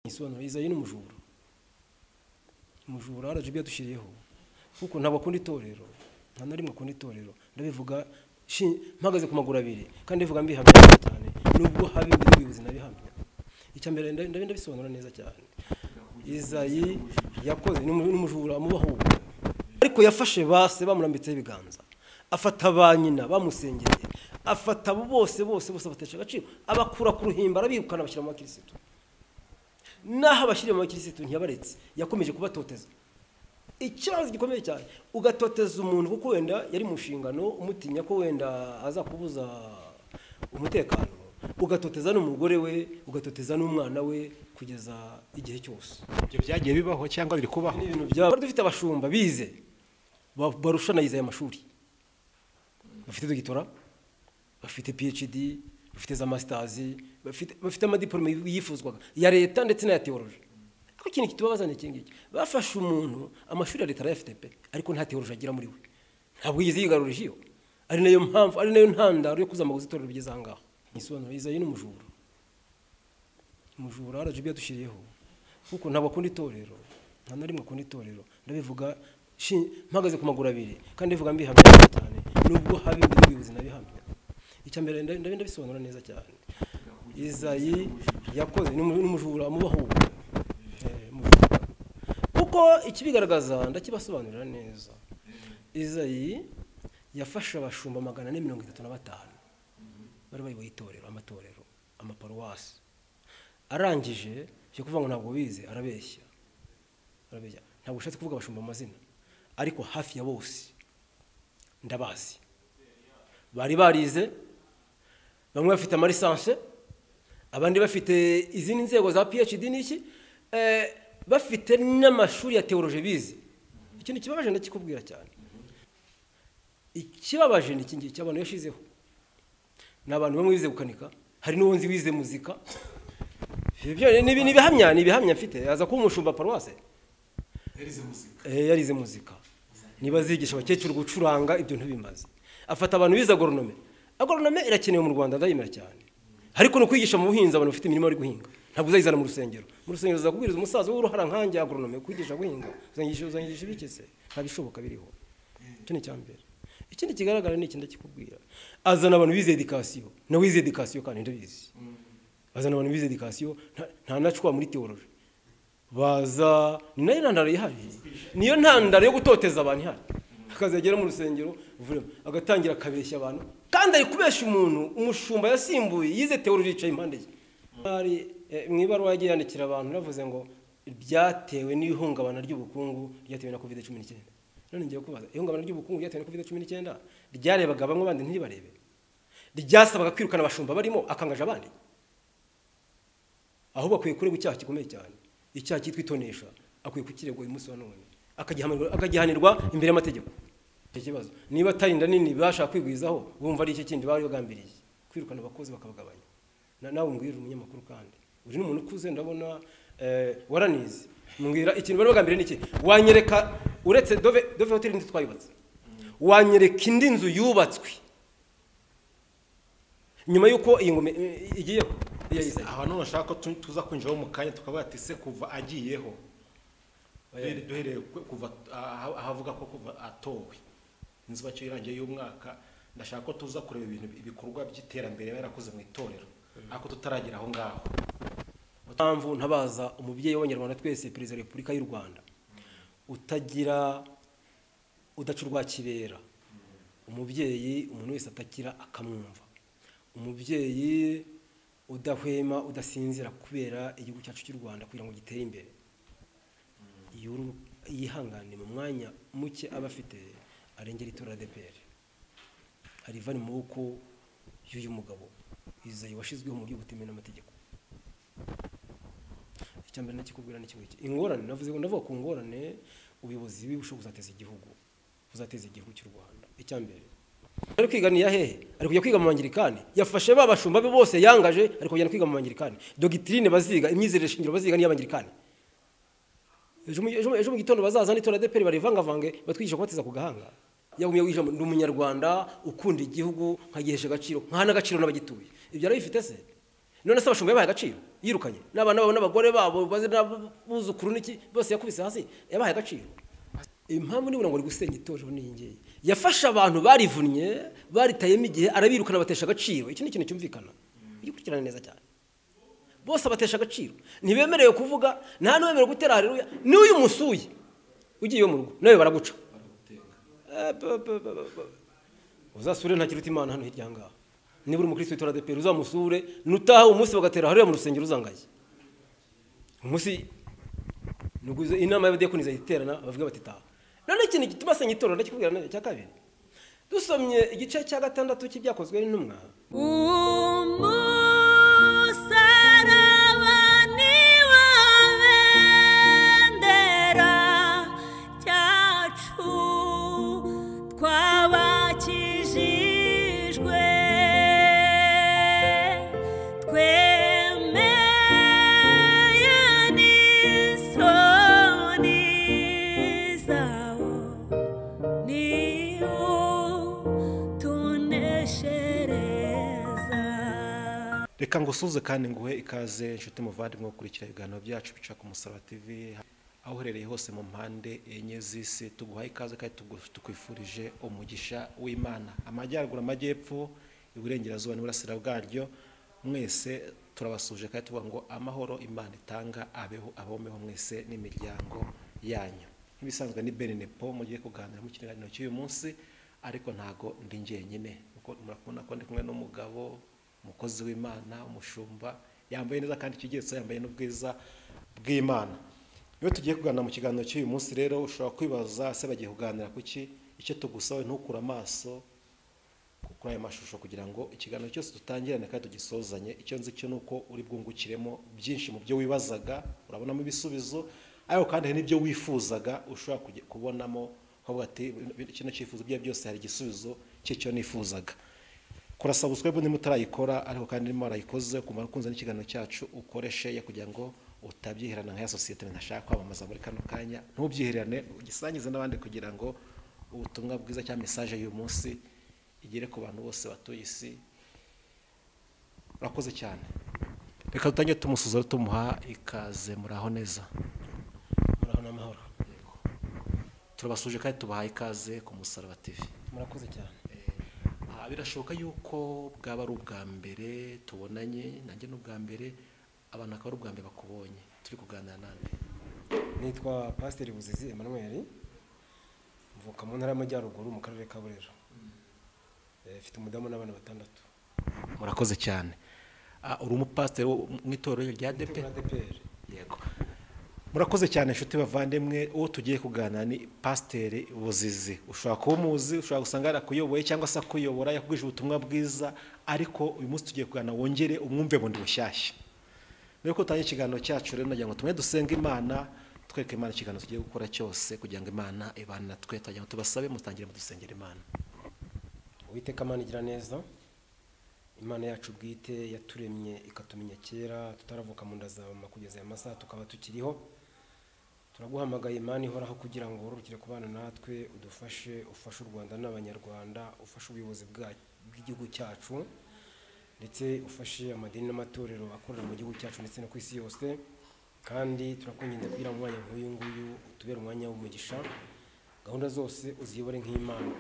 nkisobanura izayi ni umujura umujura rgb yadushyiriyeho kuko ntabwo akunda itorero nta na rimwe akunda itorero ndabivuga shi- mpagaze ku maguru abiri kandi ndivuga mbihamya cyane nubwo habe imbere y'ubuyobozi nabihamya icya mbere ndabi- ndabi- ndabisobanura neza cyane izayi yakoze ni umu- ni umujura amubaho ubu ariko yafashe base bamurambitseho ibiganza afata ba nyina bamusengereye afata abo bose bose bose abatesha agaciro abakura ku ruhimbi arabirukana abashyira mu bakirisitu n'aho abashyiriye mu bakirisitu ntiyabaretse yakomeje kubatoteza ikibazo gikomeye cyane ugatoteza umuntu kuko wenda yari mu nshingano umutinya ko wenda azakubuza umutekano ugatoteza n'umugore we ugatoteza n'umwana we kugeza igihe cyose ibyo byagiye bibaho cyangwa biri kubaho ni ibintu byabo twari dufite abashumba bize ba- barusha na aya mashuri bafite dogitora bafite phd bafite za masitazi bafite bafite amadiporome yifuzwaga ya leta ndetse n'aya teoroji ariko ikintu kitubabaza ni iki ngiki bafashe umuntu amashuri ya leta arayafite pe ariko nta teoroji agira muri we ntabwo yigeze yigarurije iyo ari nayo mpamvu ari nayo ntandaro yo kuzamaguza itorero rigeze aha ngaha ntisobanura izayi ni umujura umujura rgb yadushyiriyeho kuko ntabwo akunda itorero nta na rimwe akunda itorero ndabivuga shi- mpagaze ku maguru abiri kandi ndivuga mbihamya cyane nubwo habe imbere y'ubuyobozi nabihamya icya mbere ndabi- ndabi- ndabisobanura neza cyane izayi yakoze ni umu- ni umujura amubaho ubu Eh, umujura. kuko ikibigaragaza ndakibasobanurira neza izayi yafashe abashumba magana ane mirongo itatu na batanu bari bayoboye itorero amatorero amaparuwasi arangije cyo kuvuga ngo ntabwo bize arabeshya arabeshya ntabwo ushatse kuvuga abashumba amazina ariko hafi ya bose ndabazi bari barize bamwe bafite amarisanse abandi bafite izindi nzego za phd n'iki eh, bafite n'amashuri ya teoroje bize ikintu kibabaje ndakikubwira cyane ikibabaje ni iki ngiki abantu yashizeho ni abantu bamwe bize gukanika hari n'uwo nzi wize muzika ibyo ni ibi- ni ibihamya ni ibihamya mfite aza kuba umushumba paruwase Eh, yarize muzika niba zigisha abakecuru gucuranga ibyo ntibimaze afata abantu bize agoronome agoronome irakenewe mu rwanda ndayemera cyane ariko ni ukwigisha mu buhinzi abantu bafite imirimo bari guhinga ntabwo uzayizana mu rusengero mu rusengero uzakubwiriza umusaza w'uruhara nkanjye agoronome kwigisha guhinga uzanyigisha uzanyigisha ibikese ntabishoboka biriho icyo ni icyambere ikindi kigaragara ni iki ndakikubwira azana abantu bize edikasiyo nawe wize edikasiyo kandi ndabizi bazana abantu bize edikasiyo nta- nta nacwa muri teoroji baza ni nayo ntandaro ihari niyo ntandaro yo gutoteza abantu ihari akazagera mu rusengero vuba, agatangira akabeshya abantu kandi ari kubeshya umuntu umushumba yasimbuye yize teoroji yicaye impande ye hari eh, mu ibaruwa yagiye yandikira abantu yavuze ngo byatewe n'ihungabana ry'ubukungu ryatewe na covid cumi n'icyenda none ngiye kubaza ihungabana ry'ubukungu ryatewe na covid cumi n'icyenda ryarebaga bamwe abandi ntiribarebe ryasabaga kwirukana abashumba barimo akangaje abandi ahubwo akwiye kuregwa icyaha gikomeye cyane icyaha cyitwa itonesha akwiye kukiregwa uyu munsi wa none akagihanirwa- akagihanirwa imbere y'amategeko icyo kibazo niba atari inda nini bashaka kwigwizaho bumva ari iki kindi bari bagambiriye kwirukana abakozi bakabagabanya Na- nawe mbwira umunyamakuru kandi uri n'umuntu ukuze ndabona eh, waranize mbwira ikintu bari bagambiriye ni iki wanyereka uretse dove dove hoteli ndi twayubatse wanyereka indi nzu yubatswe nyuma y'uko iyi ngoma eh, igiyeho iya Yesaya. aha none ashaka ko tu- tuza kwinjiraho mu kanya tukavuga ati se kuva agiyeho Duhere- duhereye ku- kuva aha- ahavuga ko kuva atowe inzu bacyo irangiye y'umwaka ndashaka ko tuza kureba ibintu ibikorwa by'iterambere yarakoze mu itorero ariko tutaragera aho ngaho mpamvu ntabaza umubyeyi w'abanyarwanda twese perezida wa repubulika y'u rwanda utagira udaca urwa kibera umubyeyi umuntu wese atakira akamwumva umubyeyi udahwema udasinzira kubera igihugu cyacu cy'u rwanda kugira ngo gitere imbere yuru- yihangane mu mwanya muke aba afite arengera itora adeperi hari iva mu maboko y'uyu mugabo izayi washyizweho mu by'ubutemewe n'amategeko icya mbere nakikubwira ni kimwe ingorane navuze ngo ndavuga ku ngorane ubuyobozi bushobora kuzateza igihugu buzateza igihugu cy'u rwanda icya mbere ari kwiga ni iya hehe ari kujya kwiga mu bangirikani yafashe ba bashumba be bose yangaje ari kujyana kwiga mu bangirikani dogitirine baziga imyizerere shingiro baziga n'iy'abangirikani ejo mu- ejo mu- ejo mu gitondo bazaza n'itora deperi barivangavange batwigisha kubateza ku gahanga yagumye wijambo ndi umunyarwanda ukunda igihugu nkagihesha agaciro nkana agaciro n'abagituye ibyo arabifite se none se abashumba yabaha agaciro yirukanye n'abana babo n'abagore babo baze n'abuzukuru n'iki bose yakubise hasi yabahaye agaciro impamvu nibura ngo ari gusenya itorero ni iyi ngiyi yafashe abantu barivunnye baritayemo igihe arabirukana batesha agaciro iki ni ikintu cyumvikana ujye ukurikirana neza cyane bose abatesha agaciro ntibemerewe kuvuga nta n'uwemerewe gutera hareruya n'uyu musuye ugiye iwe mu rugo nawe baraguca Eh, ba- ba- ba- ba- ba- uzasure nta kiruta imana hano hirya ngaha nibura umukristo witora adeperi uzamusure nutaha umunsi bagatera hariya mu rusengero uzangaye umunsi nubwo izo- inama y'abadiyakoni izayiterana bavuga bati taha none ikintu gituma asenya itorero ndakikubwira nawe cya kabiri dusomye igice cya gatandatu cy'ibyakozwe n'intumwa umusarabani w'abendera cyacu twabakijijwe twemeye n'isoni zawo niwo tuneshereza reka ngusuze kandi nguhe ikaze inshuti muvandimwe wo gukurikira ibiganiro byacu bica ku musaraba tv aho uherereye hose mu mpande enye z'isi tuguhaye ikaze kandi tugu- tukwifurije umugisha w'imana amajyaruguru amajyepfo iburengerazuba n'iburasira bwaryo mwese turabasuje kandi tuvuga ngo amahoro imana itanga abeho abomeho mwese n'imiryango yanyu nk'ibisanzwe ni beninepo mugiye kuganira mu kiganiro cy'uyu munsi ariko ntago ndi njyenyine kuko murakubona ko ndi kumwe n'umugabo umukozi w'imana umushumba yambaye neza kandi ikigeretso yambaye n'ubwiza bw'imana iyo tugiye kuganira mu kiganiro cy'uyu munsi rero ushobora kwibaza ese bagiye kuganira ku ki icyo tugusabe ntukure amaso kuri aya mashusho kugira ngo ikiganiro cyose dutangirane kandi tugisozanye icyo nzi cyo ni uko uri bwungukiremo byinshi mu byo wibazaga urabonamo ibisubizo ariko kandi hari n'ibyo wifuzaga ushobora kujya kubonamo ukavuga ati kino cyifuzo bye byose hari igisubizo cy'icyo nifuzaga kurasa subscribe niba utarayikora ariko kandi niba warayikoze kumara ukunze n'ikiganiro cyacu ukoreshe ya kugira ngo utabyiherana nk'iya sosiyete ntashaka kwamamaza muri kano kanya ntubyiherane ugisangize n'abandi kugira ngo ubutumwa bwiza cyangwa mesaje y'uyu munsi igere ku bantu bose batuye isi urakoze cyane reka dutangire tumusuza tumuha ikaze muraho neza muraho n'amahoro turabasuje kandi tubahaye ikaze ku musaraba tv murakoze cyane Ah, birashoboka yuko bwaba ari ubwa mbere tubonanye nanjye ni ubwa mbere abantu akaba ari ubwa mbere bakubonye turi kuganira nawe nitwa pasiteri buzizi emanuweli mvuka mu ntara y'amajyaruguru mu karere ka burera Eh, mfite umudamu n'abana batandatu murakoze cyane Ah, uri umupasiteri wo mu itorero rya depe ADPR. yego murakoze cyane inshuti bavandimwe uwo tugiye kuganira ni pasiteri buzizi ushobora kuba umuzi ushobora gusanga yarakuyoboye cyangwa se akuyobora yakubwije ubutumwa bwiza ariko uyu munsi tugiye kuganira wongere umwumve bundi bushyashya mbere yuko dutangira ikiganiro cyacu rero nagira ngo tumwe dusenge imana twereke imana ikiganiro tugiye gukora cyose kugira ngo imana ibane natwe twagira ngo tubasabe mutangire mudusengera imana uwiteka imana igira neza imana yacu bwite yaturemye ikatumenya kera tutaravuka mu nda za mama kugeza aya masaha tukaba tukiriho turaguhamagaye imana ihoraho kugira ngo wororokere kubana natwe udufashe ufashe u rwanda n'abanyarwanda ufashe ubuyobozi bwa- bw'igihugu cyacu ndetse ufashe amadini n'amatorero akorera mu gihugu cyacu ndetse no ku isi yose kandi turakwinginze kugira umwanya nk'uyu nguyu utubere umwanya w'umugisha gahunda zose uziyobore nk'imana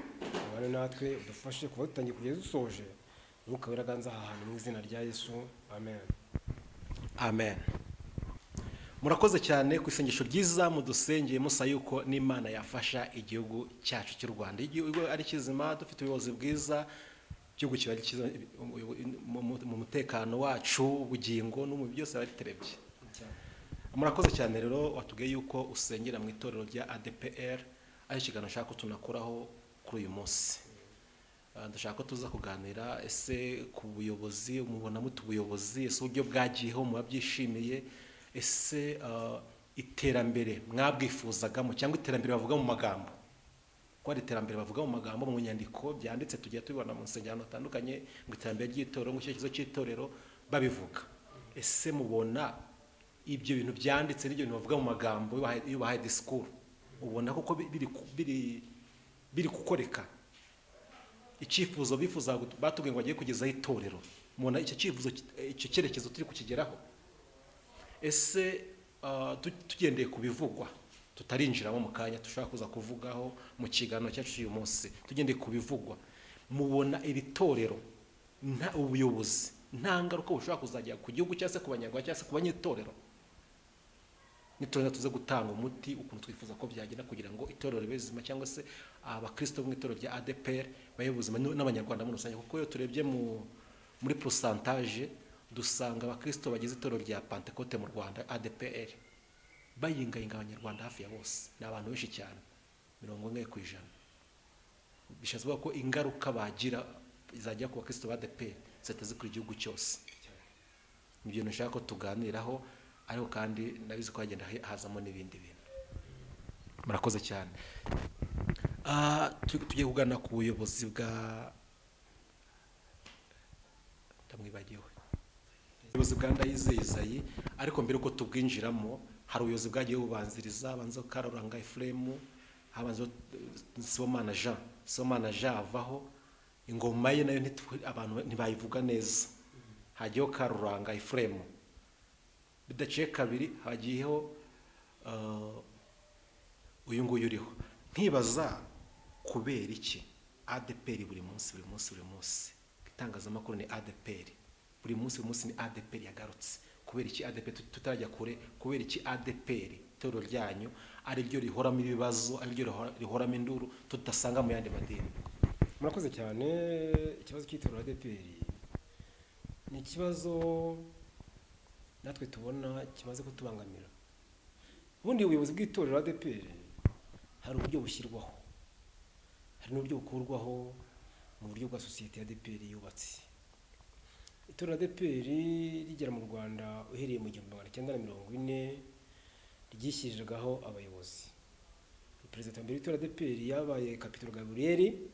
ubane natwe udufashe kuba dutangiye kugeza dusoje umwuka w'iraganza aha hantu mu izina rya yesu amen amen murakoze cyane ku isengesho ryiza mudusengeye musa yuko n'imana yafasha igihugu cyacu cy'u rwanda igihugu ari kizima dufite ubuyobozi bwiza igihugu kiba ari cyiza mu- mu- mu mutekano wacu ubugingo n'umubiri byose biba biterebye murakoze cyane rero watubwiye yuko usengera mu itorero rya adpr ari ikiganiro ushaka ko tunakoraho kuri uyu munsi Ah, ndashaka ko tuza kuganira ese ku buyobozi mubona mute ubuyobozi ese uburyo bwagiyeho muba byishimiye ese ah, iterambere mwabwifuzagamo cyangwa iterambere bavuga mu magambo ko hari iterambere bavuga mu magambo mu nyandiko byanditse tugiye tubibona mu nsengero zitandukanye ngo iterambere ry'itorero ngo icyerekezo cy'itorero babivuga ese mubona ibyo bintu byanditse n'ibyo bintu bavuga mu magambo iyo bahaye- iyo bahaye disikuru ubona koko bi- biri ku- biri- biri gukoreka icyifuzo bifuza batubwiye ngo bagiye kugezaho itorero mubona icyo cyifuzo ki- eh, icyo cyerekezo turi kukigeraho ese ah, tu- tugendeye ku bivugwa tutarinjiramo mu kanya dushobora kuza kuvugaho mu kiganiro cyacu cy'uyu munsi tugendeye ku bivugwa mubona iri torero nta ubuyobozi nta ngaruka bushobora kuzajya ku gihugu cyangwa se ku banyarwanda cyangwa se ku banyetorero nitorero tuze gutanga umuti ukuntu twifuza ko byagenda kugira ngo itorero ribe rizima cyangwa se abakristo mu itorero rya adpr babe buzima n- n'abanyarwanda muri rusange kuko iyo turebye mu- muri porosantaje dusanga abakristo bagize itorero rya pantekote mu rwanda adpr bayingayinga abanyarwanda hafi ya bose ni abantu benshi cyane mirongo ine ku ijana bishatse kuvuga ko ingaruka bagira zajya ku bakristo ba adpr ziteze ku gihugu cyose ni ibintu nshaka ko tuganiraho ariko kandi nabizi ko hagenda he- hazamo n'ibindi bintu murakoze cyane Ah, tu- tugiye kugana ku buyobozi bwa ndamwibagiwe ubuyobozi bwa ndayizeye izayi ariko mbere yuko tubwinjiramo hari ubuyobozi bwagiye bubanziriza banza karuranga efuremu habanza sibomana jean sibomana jean avaho ingoma ye nayo ntitwe- abantu ntibayivuga neza hajyaho karuranga efuremu bidaciye kabiri hagiyeho ah, uyu nguyu uriho ntibaza kubera iki adeperi buri munsi buri munsi buri munsi itangazamakuru ni adeperi buri munsi buri munsi ni adeperi yagarutse kubera iki adeperi tut- tutarajya kure kubera iki adeperi itorero ryanyu ari ryo rihoramo ibibazo ari ryo rihora- rihoramo induru tudasanga mu yandi madini murakoze cyane ikibazo cy'itora adeperi ni ikibazo natwe tubona kimaze kutubangamira ubundi ubuyobozi bw'itorero adeperi hari uburyo bushyirwaho hari n'uburyo bukurwaho mu buryo bwa sosiyete ya adeperi yubatse itorero adeperi rigera mu rwanda uhereye mu gihumbi magana cyenda na mirongo ine ryishyiriragaho abayobozi perezida wa mbere w'itora adeperi yabaye kapitolo gaburiyeri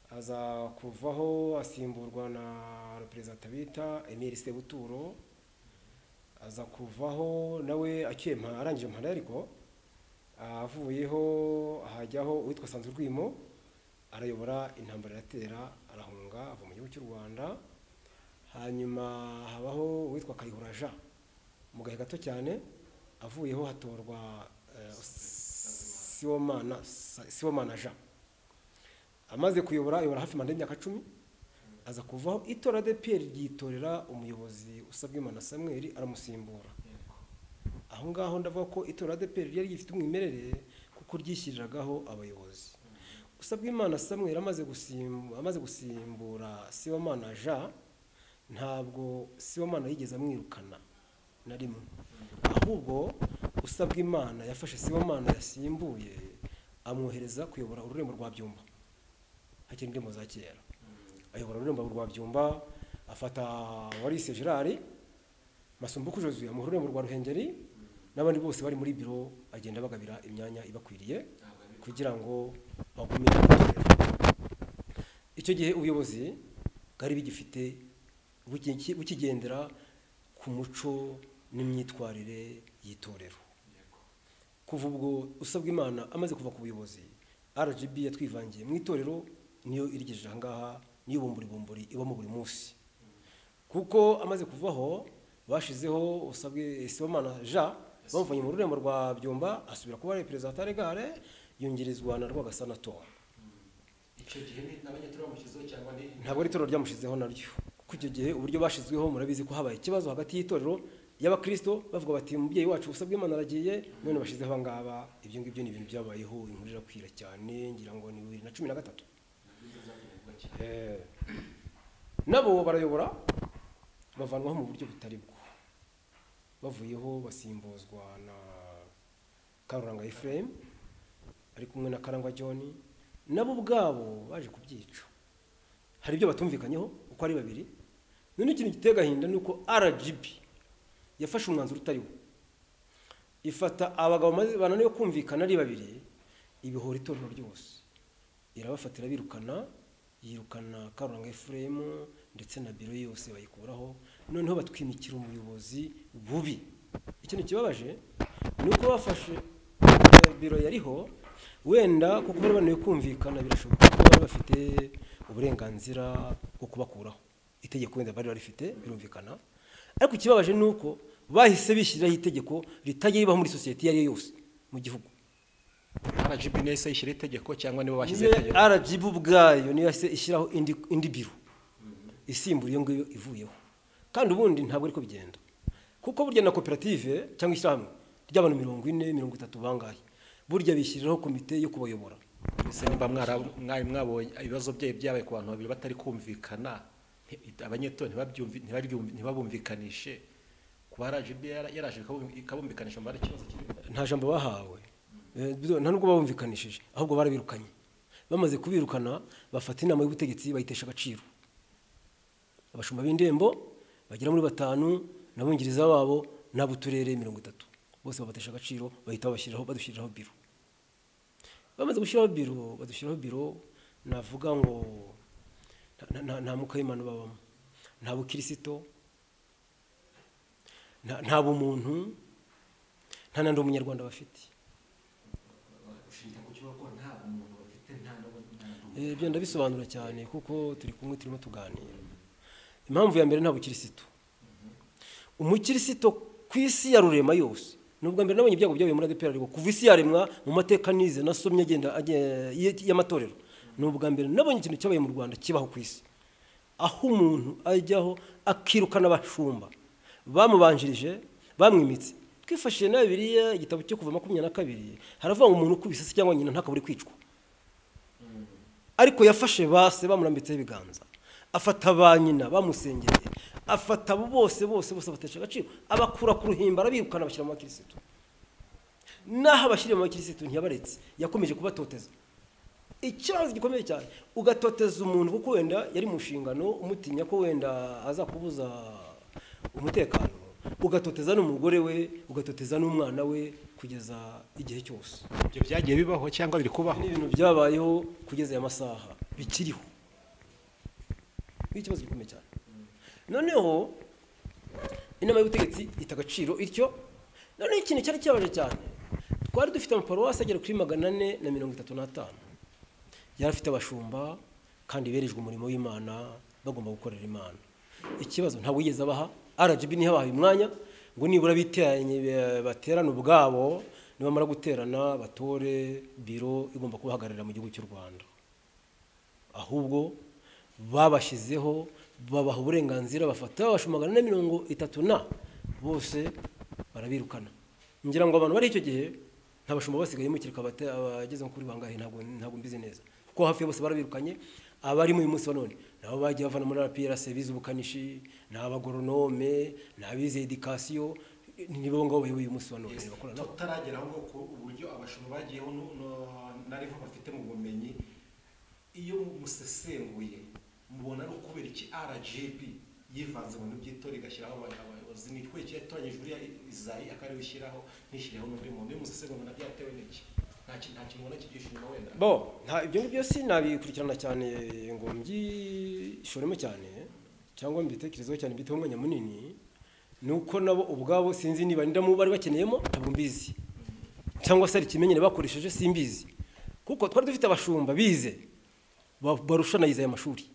aza kuvaho asimburwa na perezida bita emile sebuturo aza kuvaho nawe akiye mpa arangije mpana ariko avuyeho hajyaho uwitwa sanzu rwimo arayobora intambara iratera arahunga ava mu gihugu cy'u rwanda hanyuma habaho uwitwa kayihura jean mu gahe gato cyane avuyeho hatorwa eh, siwomana siwomana jean amaze kuyobora ayobora hafi manda y'imyaka cumi aza kuvaho itora de piyeri ryitorera umuyobozi usabwa imana samweri aramusimbura aho ngaho ndavuga ko itora de piyeri ryari rifite umwimerere kuko ryishyiriragaho abayobozi usabwa imana samweri amaze gusimbura, amaze gusimbura siwamana jean ntabwo siwamana yigeze amwirukana na rimwe ahubwo usabwa imana yafashe siwamana yasimbuye amwohereza kuyobora ururembo rwa byumba hakiri indirimbo za kera ayobora ururembo rwa byumba afata warise gerard masumbuku jozuye amuha ururembo rwa ruhengeri n'abandi bose bari muri biro agenda bagabira imyanya ibakwiriye kugira ngo bagumire icyo gihe ubuyobozi bwari bugifite buki- bukigendera ku muco n'imyitwarire y'itorero kuva ubwo usabwa imana amaze kuva ku buyobozi rgb yatwivangiye mu itorero niyo irigejeje ahangaha niyo bumburibumburi ibamo buri munsi kuko amaze kuvaho bashizeho usabwe sibomana jean bamuvanye mu rurembo rwa byumba asubira kuba ari perezida wa taregare yungirizwa na rwagasana tom icyo gihe n'abanyatura bamushyizeho cyangwa ni ntabwo ari itorero ryamushyizeho naryo kuko icyo gihe uburyo bashyizweho murabizi ko habaye ikibazo hagati y'itorero y'abakristo bavuga bati umubyeyi wacu usabwe imana aragiye none bashyizeho abangaba ibyo ngibyo ni ibintu byabayeho inkuru irakwira cyane ngira ngo ni bibiri na cumi na gatatu Eh, nabo barayobora bavanwaho mu buryo butari bwo bavuyeho basimbuzwa na karuranga efuremu ari kumwe na karangwa john nabo ubwabo baje kubyica hari ibyo batumvikanyeho uko ari babiri none ikintu giteye agahinda ni uko rgb yafashe umwanzuro utari wo ifata abagabo maze- bananiwe kumvikana ari babiri ibihora itorero ryose irabafatira birukana yirukana karuranga efuremu ndetse na biro yose bayikuraho noneho batwimikira umuyobozi bubi ikintu kibabaje ni uko bafashe eh, biro yariho wenda kuko bari bananiwe kumvikana birashoboka ko bari bafite uburenganzira bwo kubakuraho itegeko wenda bari barifite birumvikana ariko ikibabaje ni uko bahise bishyiriraho itegeko ritajya ribaho muri sosiyete iyo ari yo yose mu gihugu rgb niyo yahise yishyira itegeko cyangwa nibo bashyize niyo itegeko rgb ubwayo niyo yahise ishyiraho indi indi biro isimbura iyo ngiyo ivuyeho kandi ubundi ntabwo ariko bigenda kuko burya na koperative cyangwa ishyirahamwe ry'abantu mirongo ine mirongo itatu bangahe burya bishyiriraho komite yo kubayobora mbese nimba mwara- mwari mwabonye ibibazo byayo byabaye ku bantu babiri batari kumvikana nti- abanyeto ntibabyumvi- ntibabyumvi- ntibabumvikanishe ku ba rgb yara- yaraje ikabum- ikabumvikanisha mu ikibazo kirimo nta jambo bahawe Eh, bizo- nta nubwo babumvikanishije ahubwo barabirukanye bamaze kubirukana bafata inama y'ubutegetsi bayitesha agaciro abashumba b'indembo bagera muri batanu n'abongereza babo n'ab'uturere mirongo itatu bose babatesha agaciro bahita babashyiriraho badushyiriraho biro bamaze gushyiraho biro badushyiraho biro navuga ngo nta- nta- nta- nta mukayimana babamo nta bukirisito nta- nta bumuntu nta n'andi umunyarwanda bafite Eh, ibyo ndabisobanura cyane kuko turi kumwe turimo tuganira impamvu ya mbere nta bukirisito umukirisito ku isi ya rurema yose ni ubwa mbere nabonye ibyago byabaye muri adepera ariko kuva isi yaremwa mu mateka nize nasomye agenda agen- y- y'amatorero ni ubwa mbere nabonye ikintu cyabaye mu rwanda kibaho ku isi aho umuntu ajyaho akirukana abashumba bamubanjirije bamwimitse twifashishije na biriya igitabo cyo kuva makumyabiri na kabiri haravuga ngo umuntu ukubise se cyangwa nyina ntakabure kwicwa ariko yafashe base bamurambitseho ibiganza afata ba nyina bamusengereye afata abo bose bose bose abatesha agaciro abakura ku ruhimbi arabirukana abashyira mu bakirisitu n'aho abashyiriye mu bakirisitu ntiyabaretse yakomeje kubatoteza ikibazo gikomeye cyane ugatoteza umuntu kuko wenda yari mu nshingano umutinya ko wenda azakubuza umutekano ugatoteza n'umugore we ugatoteza n'umwana we kugeza igihe cyose ibyo byagiye bibaho cyangwa biri kubaho ni ibintu byabayeho kugeza aya masaha bikiriho ni ikibazo gikomeye cyane noneho inama y'ubutegetsi ita agaciro ityo noneho ikintu cyari kibabaje cyane twari dufite amaparuwasi agera kuri magana ane na mirongo itatu n'atanu yari afite abashumba kandi berejwe umurimo w'imana bagomba gukorera imana ikibazo ntabwo yigeze abaha rgb niho abahaye umwanya ngo nibura biteranye be- baterane ubwabo nibamara guterana batore biro igomba kubahagararira mu gihugu cy'u rwanda ahubwo babashyizeho babaha uburenganzira bafata abashumagana na mirongo itatu na bose barabirukana ngira ngo abantu bari icyo gihe nta bashumba basigayemo kereka abate- abageze kuri bangahe ntabwo ntabwo mbizi neza kuko hafi ya bose barabirukanye abarimo uyu munsi wa none nabo bagiye bavana muri rps bize ubukanishi ni abagoronome ni abize edikasiyo nibo ngabo bayoboye uyu munsi wa none bakora nabo tutaragera aho ku uburyo abashumba bagiyeho nu- nu- n'ariho bafite mu bumenyi iyo musesenguye mubona ari ukubera iki rgb yivanze mu bintu by'itora igashyiraho aba- abayobozi ni twe yatoranyije uriya izayi akariwe ishyiraho nishyiraho n'undi muntu iyo musesengura nabyatewe n'iki nta kintu nta kintu ubona kigisha inyuma wenda bo nta ibyo ngibyo si nabikurikirana cyane ngo mbyishoremo cyane cyangwa mbitekerezeho cyane mbiteho umwanya munini ni uko nabo ubwabo sinzi niba ndamo bari bakeneyemo ntabwo mbizi cyangwa se hari ikimenyere bakoresheje simbizi kuko twari dufite abashumba bize ba- barusha na iza aya mashuri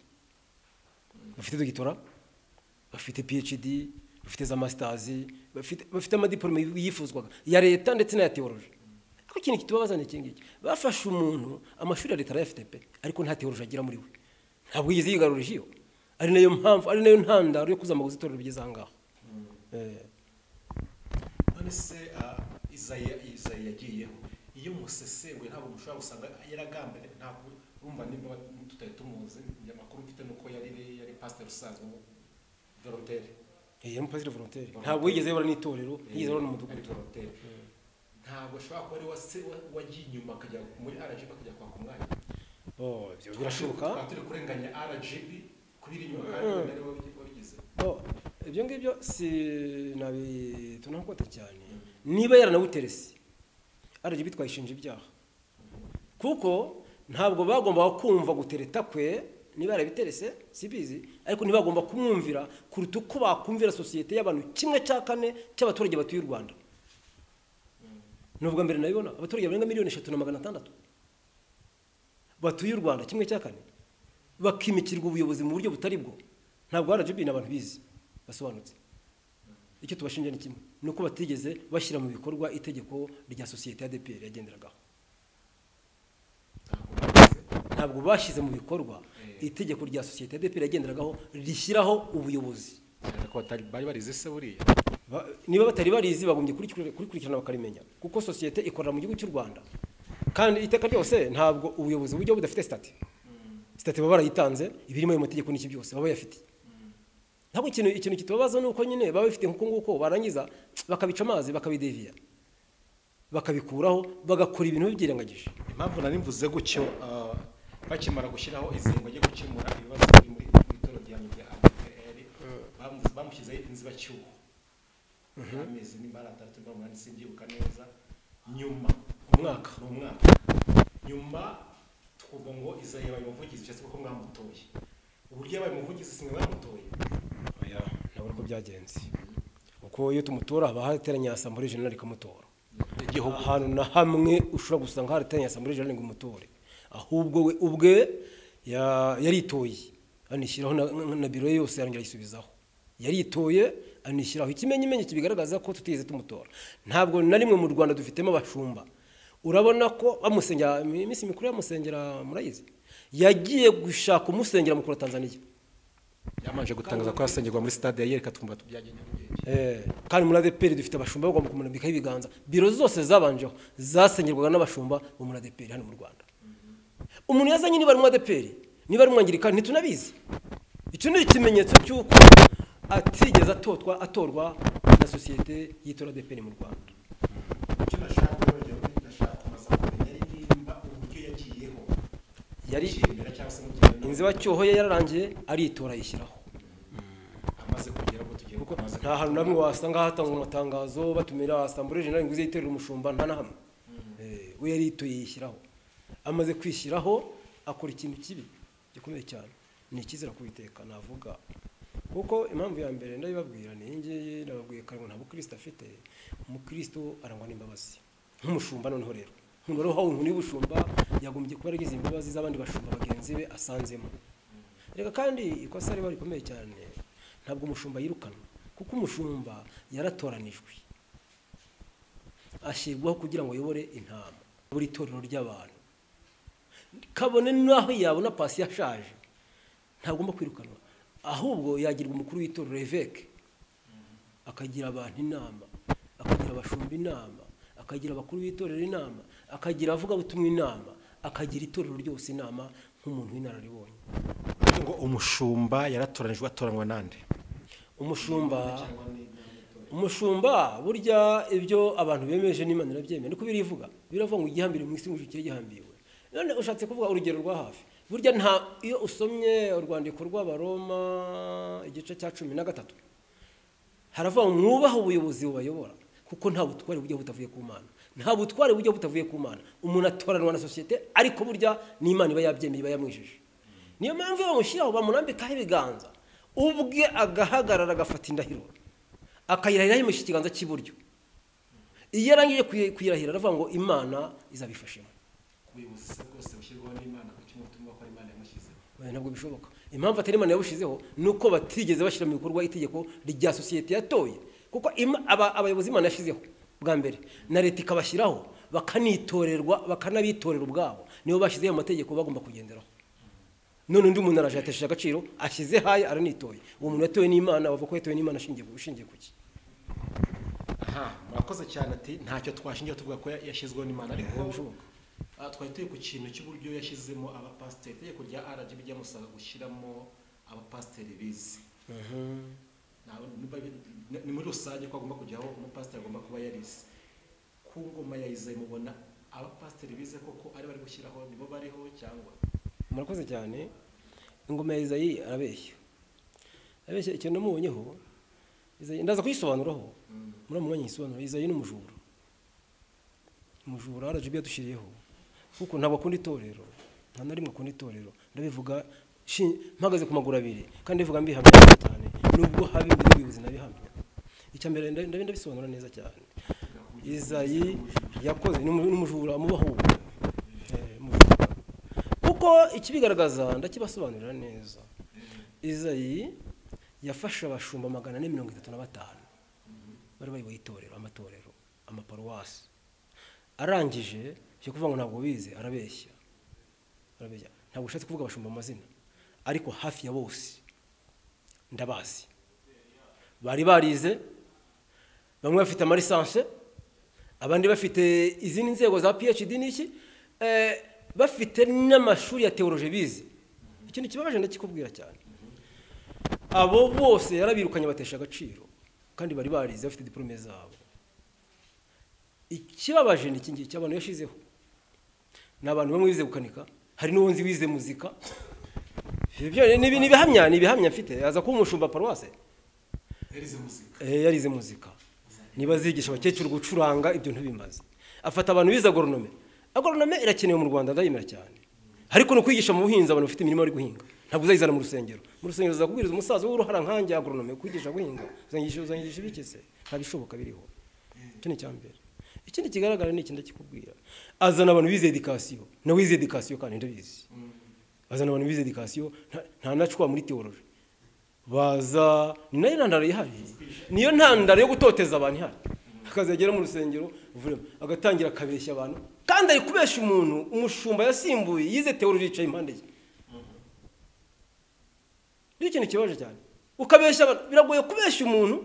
bafite dogitora bafite phd bafite za masitazi bafite bafite amadiporome yifuzwaga ya leta ndetse n'aya teoroji ariko ikintu kitubabaza ni iki ngiki bafashe umuntu amashuri ya leta arayafite pe ariko nta teoroji agira muri we ntabwo yigeze yigarurije iyo ari nayo mpamvu ari nayo ntandaro yo kuzamuka itorero bigeze aha ngaha Eh, none se ah, izayi izayi yagiyeho iyo musesenguye ntabwo mushobora gusanga yaragambanye ntabwo urumva nimba tutari tumuzi amakuru mfite nuko yari yari pasiteri usanzwe mu volontere eh, umupasiteri volontaire ntabwo yigeze yobora n'itorero ntiyigeze yobora n'umudugudu Ari volontere ntabwo ashobora kuba ari wase wa- wagiye inyuma akajya muri rgb akajya kwaka umwanya Oh, ibyo birashoboka twaba turi kurenganya rgb kubiri inyuma kandi wenda ari we wabi- wabigize Oh, ibyo ngibyo si tunakota cyane niba yaranawuterese aragibitwaye twayishinja ibyaha kuko ntabwo bagombaga kumva gutereta kwe niba yarabiterese sibizi ariko ntibagomba kumwumvira kuruta uko bakumvira sosiyete y'abantu kimwe cya kane cy'abaturage batuye u rwanda ni ubwa mbere nabibona abaturage barenga miliyoni eshatu na magana atandatu batuye u rwanda kimwe cya kane bakimikirwa ubuyobozi mu buryo butari bwo ntabwo rgb ni abantu bizi basobanutse icyo tubashinja ni kimwe ni uko batigeze bashyira mu bikorwa itegeko rya sosiyete ya dpr yagenderagaho ntabwo bashyize mu bikorwa itegeko rya sosiyete ya dpr yagenderagaho rishyiraho ubuyobozi ko batari bari barize se buriya Ba- niba batari barizi bagombye kurikira- kurikurikirana bakarimenya kuko sosiyete ikorera mu gihugu cy'u rwanda kandi iteka ryose ntabwo ubuyobozi bujya budafite sitati sitati baba barayitanze ibirimo ayo mategeko n'iki byose baba bayafite ntabwo ikintu ikintu kitubabaza ni uko nyine baba bafite nk'uko nguko barangiza bakabica amazi bakabideviya bakabikuraho bagakora ibintu byirengagije impamvu nari mvuze gutyo ah, bakimara gushyiraho izingo ryo gukemura ibibazo biri muri mu itora rya nyuma rya APR bamu- bamushyizeho inzibacyuho amezi nimba ari atatu nimba ari umunani simbyibuka neza nyuma umwaka ni umwaka nyuma twumva ngo iza yabaye umuvugizi bishatse kuko mwamutoye uburyo yabaye umuvugizi simwe mwamutoye ntabwo uko byagenze kuko iyo tumutora haba hateranye asambure jenerali ikamutora igihugu ahantu na hamwe ushobora gusanga harateranye asambureri jenerali ngo umutore ahubwo we ubwe ya- yaritoye anishyiraho na- na na biro ye yose yarongera ayisubizaho yaritoye anishyiraho ikimenyimenyi kibigaragaza ko tutigeze tumutora ntabwo na rimwe mu rwanda dufitemo abashumba urabona ko bamusengera iminsi mikuru yamusengera murayizi yagiye gushaka umusengera mukuru wa tanzaniya yamanje gutangaza ko yasengerwa muri stade ya yereka twumva tubyagenda nyarugenge Eh, kandi muri adeperi dufite abashumba bagomba kumurambikaho ibiganza biro zose zabanjeho zasengerwaga n'abashumba bo muri adeperi hano mu rwanda umuntu yazanye niba ari mu adeperi niba ari umwangirikani ntitunabizi icyo ni ikimenyetso cy'uko atigeze atotwa atorwa na sosiyete y'itora adeperi mu rwanda icyo nashaka urugero ndashaka kumaza kumenya nimba uburyo yagiyeho yari imbere cyangwa se mu kigero inzibacyuho ye yararangiye aritora ayishyiraho amaze kugera aho tugiye kuko amaze nta hantu namwe wasanga hatangwa amatangazo batumira asambure jenerali ngo uze yiterera umushumba nta na hamwe Eh, we yari yituye yishyiraho amaze kwishyiraho akora ikintu kibi gikomeye cyane ni ikizira kubiteka navuga kuko impamvu ya mbere ndabibabwira ni iyi ngiyi nababwiye kare ngo nta bukristo afite umukristo arangwa n'imbabazi nk'umushumba noneho rero umuntu wari uhawe inkoni y'ubushumba yagombye kuba yaragize imbabazi z'abandi bashumba bagenzi be asanzemo reka kandi ikosa riba rikomeye cyane ntabwo umushumba yirukanwa kuko umushumba yaratoranijwe ashyirwaho kugira ngo ayobore intama buri torero ry'abantu kabone n'aho yabona pasi yashaje ntagomba kwirukanwa ahubwo yagirwa umukuru w'itorero eveke akagira abantu inama akagira abashumba inama akagira abakuru b'itorero inama akagira abavugabutumwa inama akagira itorero ryose inama nk'umuntu w'inararibonye kugira ngo umushumba yaratoranijwe atoranywa nande umushumba umushumba burya ibyo abantu bemeje n'imana irabyemera niko birivuga biravuga ngo igihambire mu isi mujye gihambiwe none ushatse kuvuga urugero rwa hafi burya nta iyo usomye urwandiko rw'abaroma igice cya cumi na gatatu haravuga ngo mwubahe ubuyobozi bubayobora kuko nta butware bujya butavuye ku mana nta butware bujya butavuye ku mana umuntu atoranwa na sosiyete ariko burya n'imana iba yabyemeye iba yamwijije niyo mpamvu iyo bamushyiraho bamurambikaho ibiganza ubwe agahagarara agafata indahiro akayirahiraho yimushye ikiganza cy'iburyo iyo arangije kuyi- kuyirahira aravuga ngo imana izabifashemo ubuyobozi se bwose bushyirwaho n'imana kuko kimwe gituma ko imana yamushyizeho Oya, ntabwo bishoboka impamvu atari imana yabushizeho ni uko batigeze bashyira mu bikorwa itegeko rya sosiyete yatoye kuko ima- aba- abayobozi imana yashyizeho bwa mbere na leta ikabashyiraho bakanitorerwa bakanabitorera ubwabo nibo bashyizeho ayo mategeko bagomba kugenderaho none undi muntu araje yatesheje agaciro ashyize haya aranitoye uwo muntu yatowe n'imana bavuga ko yatowe n'imana ashingiye ku- ushingiye ku ki aha murakoze cyane ati ntacyo twashingira tuvuga ko yashyizweho n'imana ariko bishoboka. ah, twari turi ku kintu cy'uburyo yashyizemo abapasiteri itegeko rya rgb ryamusaba gushyiramo abapasiteri bize Ntawe- niba- ni- ni muri rusange ko agomba kujyaho umupasiteri agomba kuba yarize ku ngoma ya izayi mubona abapasiteri bize koko ari bari gushyiraho nibo bariho cyangwa murakoze cyane ingoma ya izayi arabeshya arabeshya ikintu namubonyeho Izayi- ndaza kuyisobanuraho muramumenya igisobanuro izayi ni umujura umujura rgb yadushyiriyeho kuko ntabwo akunda itorero nta na rimwe akunda itorero ndabivuga shi- mpagaze ku maguru abiri kandi bivuga mbihamya cyane nubwo haba imbere y'ubuyobozi nabihamya icya mbere ndabi- ndabi- ndabisobanura neza cyane izayi yakoze ni umu- ni umujura amubaho umujura kuko ikibigaragaza ndakibasobanurira neza izayi yafashe abashumba magana ane mirongo itatu na batanu bari bayoboye itorero amatorero amaparuwasi arangije cyo kuvuga ngo ntabwo bize arabeshya arabeshya ntabwo ushatse kuvuga abashumba amazina ariko hafi ya bose ndabazi bari barize bamwe bafite amarisanse abandi bafite izindi nzego za phd n'iki eh, bafite n'amashuri ya teoroje bize ikintu kibabaje ndakikubwira cyane abo bose yarabirukanye batesha agaciro kandi bari barize bafite diporome zabo ikibabaje ni iki ngiki abantu yashizeho ni abantu bamwe bize gukanika hari n'uwo nzi wize muzika Ibyo byo- ni ibi- ni ibihamya ni ibihamya mfite yaza kuba umushumba paruwase yarize muzika Eh, yarize muzika niba zigisha abakecuru gucuranga ibyo ntibimaze afata abantu bize agoronome agoronome irakenewe mu rwanda ndayemera cyane ariko no kwigisha mu buhinzi abantu bafite imirimo bari guhinga ntabwo uzayizana mu rusengero mu rusengero uzakubwiriza umusaza w'uruhara nkanjye agoronome kwigisha guhinga uzanyigisha uzanyigisha ibikese nta bishoboka biriho icyo ni icyambere ikindi kigaragara ni iki ndakikubwira azana abantu bize edikasiyo nawe wize edikasiyo kandi ndabizi bazana abantu bize edikasiyo nta- nta nacwa muri teoroje baza ni nayo ntandaro ihari niyo ntandaro yo gutoteza abantu ihari akazagera mu rusengero vurema agatangira akabeshya abantu kandi ari kubesha umuntu umushumba yasimbuye yize teoroje yicaye impande ye ni ikintu kibaje cyane ukabeshya abantu biragoye kubeshya umuntu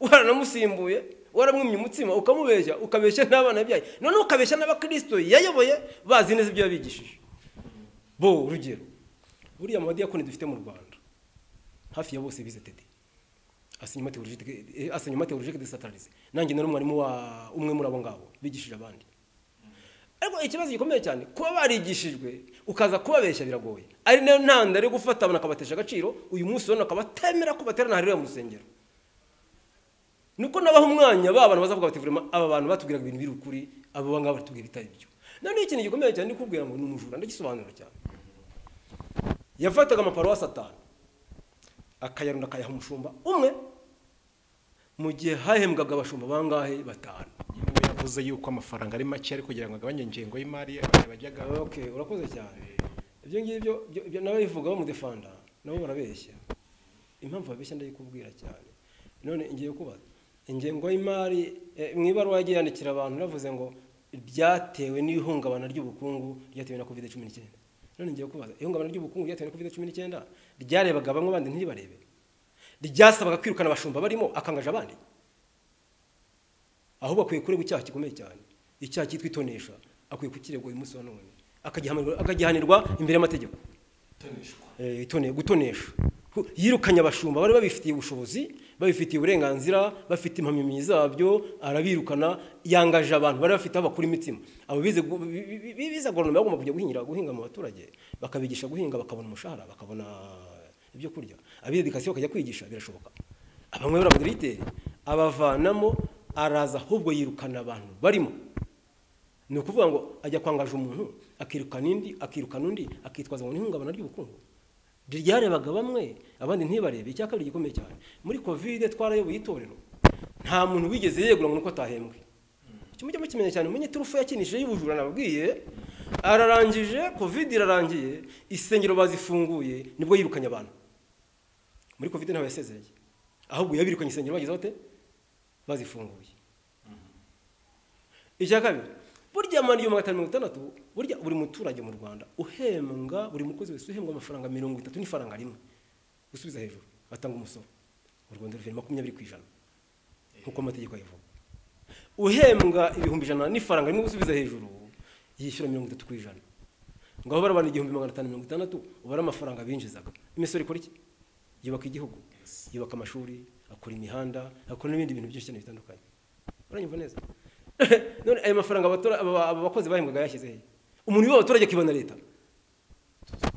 waranamusimbuye waramwimye umutsima ukamubeshya ukabeshya n'abana byaye noneho ukabeshya n'abakristo yayoboye bazi neza ibyo yabigishije bo urugero buriya amadiyakoni dufite mu rwanda hafi ya bose bize tedi asinyuma teologike asinyuma teologike de satarize nanjye nari umwarimu wa umwe muri abo ngabo bigishije abandi ariko ikibazo gikomeye cyane kuba barigishijwe ukaza kubabeshya biragoye ari nayo ntandaro yo gufata abantu akabatesha agaciro uyu munsi urabona akabatemera ko baterana harira mu rusengero nuko nabaha umwanya ba bantu bazavuga bati "Vraiment, aba bantu batubwiraga ibintu biri ukuri aba bangaba batubwira ibitari byo noneho ikintu gikomeye cyane ni kubwira ngo ni umujura ndagisobanura cyane yafataga amaparuwasi atanu akayarunda akayaha umushumba umwe mu gihe hahembwaga abashumba bangahe batanu niwe yavuze yuko amafaranga ari make ariko kugira ngo agabanye ingengo y'imari abantu bajyaga okay urakoze cyane ibyo ngibyo byo- byo n'ababivuga bamudefanda nabo barabeshya impamvu babeshya ndayikubwira cyane none ngiye kubaza ingengo y'imari eh, mu ibaruwa yagiye yandikira abantu navuze ngo byatewe n'ihungabana ry'ubukungu ryatewe na covid cumi n'icyenda none ngiye kubaza ihungabana ry'ubukungu ryatewe na covid cumi n'icyenda ryarebaga bamwe abandi ntiribarebe ryasabaga kwirukana abashumba barimo akangaje abandi ahubwo akwiye kuregwa icyaha gikomeye cyane icyaha cyitwa itonesha akwiye kukiregwa uyu munsi wa none akagihanirwa- akagihanirwa imbere y'amategeko gutoneshwa Eh, itone- gutonesha Hu- yirukanye abashumba bari babifitiye ubushobozi babifitiye uburenganzira bafite impamyabumenyi zabyo arabirukana yangaje abantu bari bafite aho bakura imitima abo bize gu- bi- bi- bi- bi- bize agoronome bagomba kujya guhingira guhinga mu baturage bakabigisha guhinga bakabona umushahara bakabona ibyo kurya abize edikasiyo bakajya kwigisha birashoboka abamwe b'abadirigiteri abavanamo araza ahubwo yirukana abantu barimo ni ukuvuga ngo ajya kwangaje umuntu akirukana indi akirukana undi akitwaza ngo n'ihungabana ry'ubukungu ryarebaga bamwe abandi ntibarebe icya kabiri gikomeye cyane muri kovide twarayoboye itorero nta muntu wigeze yegura ngo nuko atahembwe icyo mujya mukimenya cyane umunyiturufu yakinishije y'ubujura nababwiye ararangije kovide irarangiye isengero bazifunguye nibwo yirukanye abantu muri kovide ntawe yasezereye ahubwo yabirukanye insengero bageze bate bazifunguye icya kabiri burya amana igihumbi magana atanu mirongo itandatu burya buri muturage mu rwanda uhembwa buri mukozi wese uhembwa amafaranga mirongo itatu n'ifaranga rimwe gusubiza hejuru atanga umusoro mu rwanda ruveri makumyabiri ku ijana nk'uko amategeko abivuga uhembwa ibihumbi ijana n'ifaranga rimwe gusubiza hejuru yishyura mirongo itatu ku ijana ngaho barabana igihumbi magana atanu mirongo itandatu ubare amafaranga binjizaga imisoro ikora iki yubaka igihugu yubaka amashuri akora imihanda akora n'ibindi bintu byinshi cyane bitandukanye uranyumva neza none ayo mafaranga abatora- aba- aba bakozi bahembwaga yashyize he umuntu wiba abaturage akibana leta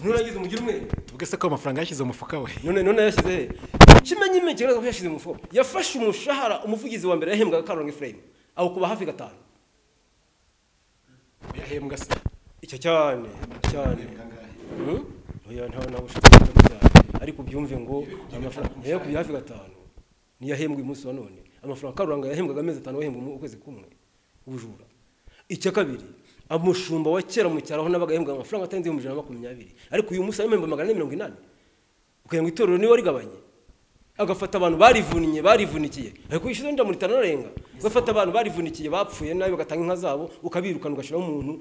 nurangiza umugire umwe tuvuge se ko ayo mafaranga yashyize mu mufuka we none none yashyize he ikimenyimenya kigaragaza ko yashyize mu mufuka yafashe umushahara umuvugizi wa mbere yahembwaga karuranga efurayimu awukuba hafi gatanu yahembwa se icyo cyane cyane yahembwa angahe Hmm? oya ntawe nawe ushaka kuvuga cyane ariko byumve ngo amafaranga yego kubya hafi gatanu niyo ahembwa uyu munsi wa none amafaranga karuranga yahembwaga amezi atanu wahembwa mu kwezi kumwe ubujura icya kabiri umushumba wa kera mu cyaro aho nabaga yahembwaga amafaranga atarenze ibihumbi ijana na makumyabiri ariko uyu munsi arimo ibihumbi magana ane mirongo inani kugira ngo itorero niba rigabanye agafata abantu barivuniye barivunikiye ariko wishyuza wenda muri tanarenga ugafata abantu barivunikiye bapfuye nabi bagatanga inka zabo ukabirukana ugashyiraho umuntu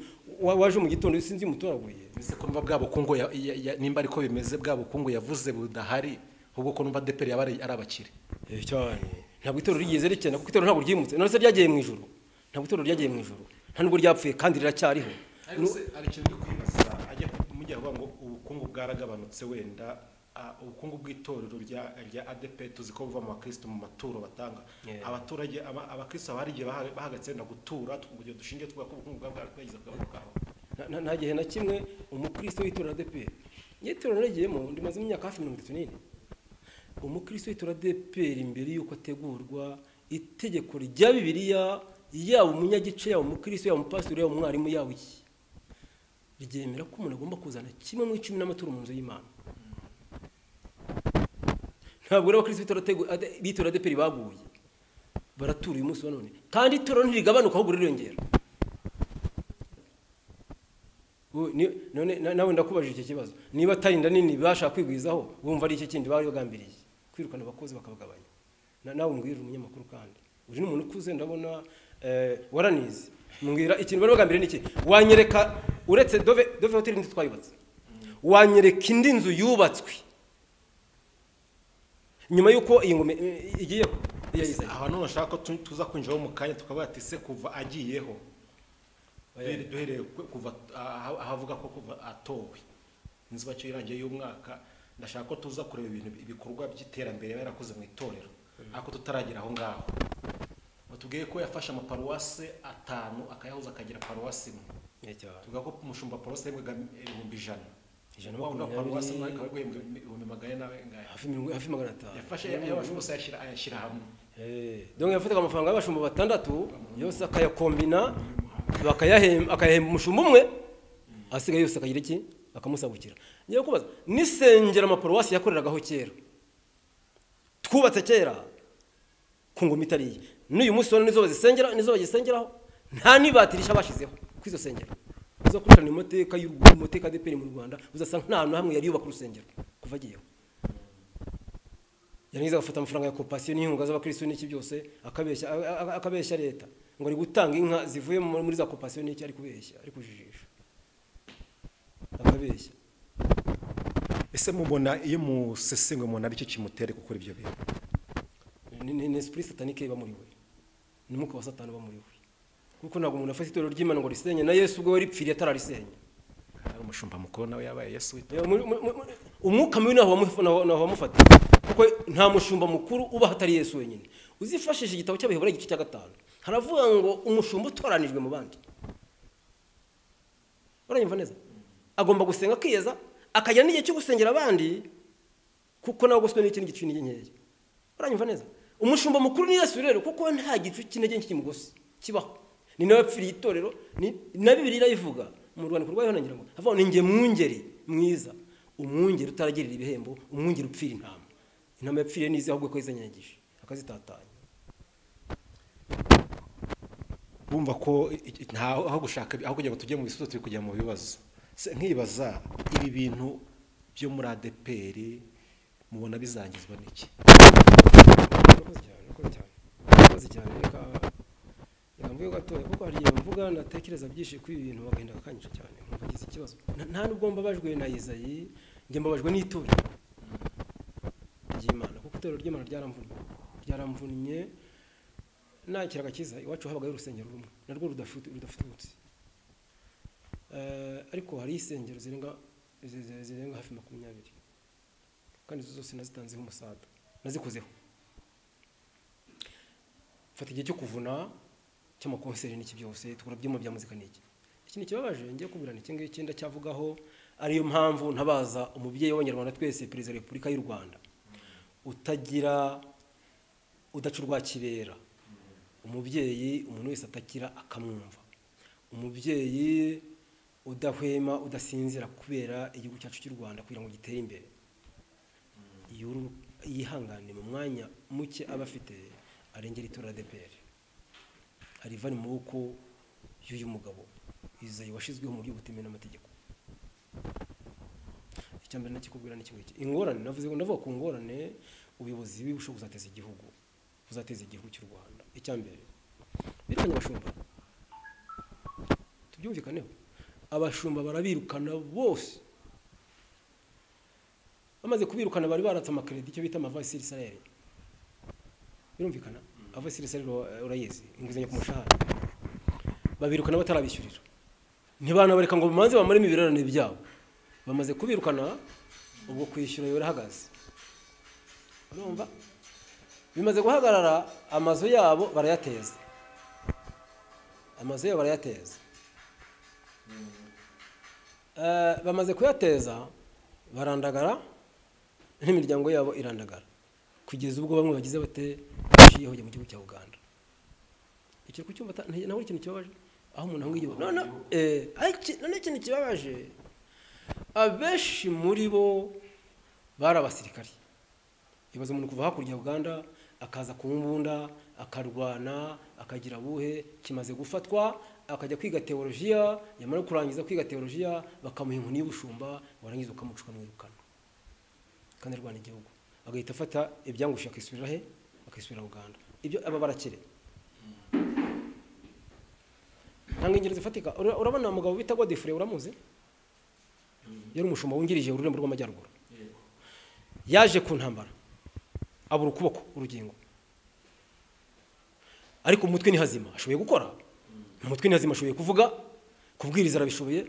wa- waje mu gitondo sinzi umutoraguye ese ko numva bwa bukungu ya- ya- ya- nimba ariko bimeze bwa bukungu yavuze budahari ahubwo ko numva deperi yaba ari ari abakire Eh, cyane ntabwo itorero rigeze rikena kuko itorero ntabwo ryimutse narose ryagiye mu ijoro ntabwo itorero ryagiye mu ijoro nta nubwo ryapfuye kandi riracyariho ariko se hari ikintu uri kwibaza ajya kumujya avuga ngo ubukungu bwaragabanutse wenda ah, ubukungu bw'itorero rya rya ADP tuzi ko buva mu bakristo mu maturo batanga Yeah. abaturage aba- abakristo bari igihe baha- bahagatse wenda gutura tukugira dushingiye twa ko ubukungu bwa bwagize bwagabanukaho Na- na- nta gihe na kimwe umukristo w'itorero ADP n'itorero narigiyemo ndimaze imyaka hafi mirongo itatu n'ine umukristo w'itorero ADP imbere y'uko ategurwa itegeko rya bibiliya yaba umunyagice yaba umukristo yaba umupasitori yaba umwarimu yaba iki ryemera ko umuntu agomba kuzana kimwe mu icumi n'amaturo mu nzu y'imana ntabwo rero abakristo b'itorero ategu- ade- b'itorero ADP baguye baratura uyu munsi wa none kandi itorero ntirigabanyuka ahubwo ririyongera Ubu ni- none na- nawe ndakubajije iki kibazo niba atari inda nini bashaka kwigwizaho wumva ari iki kindi bari bagambiriye kwirukana abakozi bakabagabanya Na- nawe mbwira umunyamakuru kandi uri ni umuntu ukuze ndabona eh, waranize mbwira ikintu bari bagambiriye ni iki wanyereka uretse dove dove hoteli nzi twayubatse wanyereka indi nzu yubatswe nyuma y'uko iyi ngoma eh, igiyeho iya Yesaya. aha none ushaka ko tu- tuza kwinjiraho mu kanya tukavuga ati se kuva agiyeho duhere- duhereye ku- kuva aha aha avuga ko kuva atowe inzu bacyo irangiye y'umwaka ndashaka ko tuza kureba ibintu ibikorwa by'iterambere yaba yarakoze mu itorero ariko tutaragera aho ngaho batubwiye ko yafashe amaparuwase atanu akayahuza akagira paruwasi imwe Eh, cyane. tuvuga ko umushumba paruwasi yabwaga ibihumbi ijana Ijana Wa wundi wa makumyabiri. paruwasi imwe akaba yabwaga ibihumbi ibihumbi magana ane nawe ngahe hafi mirongo hafi magana atanu yafashe ayabasha bose ayashyira- ayashyira hamwe Eh, donc yafataga amafaranga y'abashumba batandatu yose akayakombina bakayahemba akayahemba umushumba umwe asigaye yose akagira iki akamusabukira ngiye kubaza n'isengero amaparuwasi yakoreragaho kera twubatse kera ku ngoma itariye n'uyu munsi wa none nizo bazisengera nizo bagisengeraho nta nibatirisha bashyizeho kuri izo sengero uza kurikirana amateka y'u Rwanda amateka ya ADEPR mu Rwanda uzasanga nta hantu na hamwe yari yubaka urusengero kuva agiyeho yarangiza agafata amafaranga ya kopasiyo n'inkunga z'abakirisitu n'iki byose akabeshya a- a- akabeshya leta ngo ari gutanga inka zivuye mu- muri za kopasiyo n'iki ari kubeshya ari kujijisha akabeshya ese mubona iyo musesengwe umuntu ari cyo kimutera gukora ibyo bintu ni ni- ni esprit satanique iba muri we ni umwuka wa satani uba muri we kuko ntabwo umuntu afata itorero ry'imana ngo risenye na yesu ubwo we ripfiriye atararisenya hari umushumba mukuru nawe yabaye yesu wita Eh, muri- muri- muri- umwuka mubi ntaho wamu- ntaho- ntaho wamufata kuko nta mushumba mukuru uba hatari yesu wenyine uzifashisha igitabo cy'abaheburayo igice cya gatanu haravuga ngo umushumba utoranijwe mu bandi uranyumva neza agomba gusenga akiyeza akajyana n'igihe cyo gusengera abandi kuko nawe guswe n'ikindi gicu n'intege nkeya uranyumva neza umushumba mukuru ni yesu rero kuko nta gicu cy'intege nke kimugosi kibaho ni nawe wapfiriye itorero ni na bibiri irayivuga mu rwandiko rwayo ngira ngo havuga ngo ni njye mwungeri mwiza umwungeri utaragirira ibihembo umwungeri upfira intama intama yapfiriye n'izi ahubwo ko yizanyagije akazitatanya bumva ko i- i- nta aho gushaka aho kugira ngo tujye mu bisubizo turi kujya mu bibazo Se, nkibaza ibi bintu byo muri adeperi mubona bizangizwa n'iki urakoze cyane urakoze cyane urakoze cyane reka reka mvuge gatoya kuko hari igihe mvuga natekereza byinshi kuri ibi bintu agahinda kakanyisha cyane nkumva ngize ikibazo Na- nta nubwo mbabajwe na Yezayi njye mbabajwe n'itorero ry'Imana kuko itorero ry'Imana ryaramvunnye ryaramvunnye nta kiraga cyiza iwacu habagayo urusengero rumwe narwo rudafute- rudafututse Eh, ariko hari insengero zirenga zi- zi- zirenga hafi makumyabiri kandi izo zose nazitanzeho umusada nazikozeho mfata igihe cyo kuvuna cy'amakonseri n'iki byose tukora ibyuma bya muzika n'iki ikintu kibabaje ngiye kubirana iki ngiki ndacyavugaho ariyo mpamvu ntabaza umubyeyi w'abanyarwanda twese perezida wa repubulika y'u rwanda utagira udaca urwa kibera umubyeyi umuntu wese atakira akamwumva umubyeyi udahwema udasinzira kubera igihugu cyacu cy'u rwanda kugira ngo gitere imbere yuru- yihangane mu mwanya muke aba afite arengera itora ADPR ariva mu maboko y'uyu mugabo izayi washizweho mu buryo butemewe n'amategeko icya mbere nakikubwira ni kimwe ingorane navuze ngo ndavuga ku ngorane ubuyobozi bushobora kuzateza igihugu buzateza igihugu cy'u rwanda icya mbere birukanye abashumba tubyumvikaneho abashumba barabirukana bose bamaze kubirukana bari baratse amakeredi icyo bita amavasi isirayeli birumvikana avasi isirayeli urayizi inguzanyo ku mushahara babirukana batarabishyurira ntibanabareka ngo bamanze bamaremo ibirarane byabo bamaze kubirukana ubwo kwishyura birahagaze urumva bimaze guhagarara amazu yabo barayateza amazu yabo barayateza Eh, bamaze kuyateza barandagara n'imiryango yabo irandagara kugeza ubwo bamwe bagize bate bashiyeho mu gihugu cya uganda icyo kucyumva ta- nti- ntabwo ari ikintu kibabaje aho umuntu ahubwo igihugu none eh, ariko none ikintu kibabaje abenshi muri bo bari abasirikari ibaza umuntu kuva hakurya ya uganda akaza ku mbunda akarwana akagira buhe kimaze gufatwa akajya kwiga teolojiya yamara kurangiza kwiga teolojiya bakamuha inkoni y'ubushumba warangiza ukamucwa mwirukana kandi arwana igihugu agahita afata ibyangushye akisubirira he akisubirira uganda ibyo aba barakire nta ngingero zifatika Ura- urabona umugabo bita godifure uramuzi yari umushumba wungirije ururembo rw'amajyaruguru yaje ku ntambara abura ukuboko urugingo ariko umutwe ni hazima ashoboye gukora umutwe ni hazima ashoboye kuvuga kubwiriza arabishoboye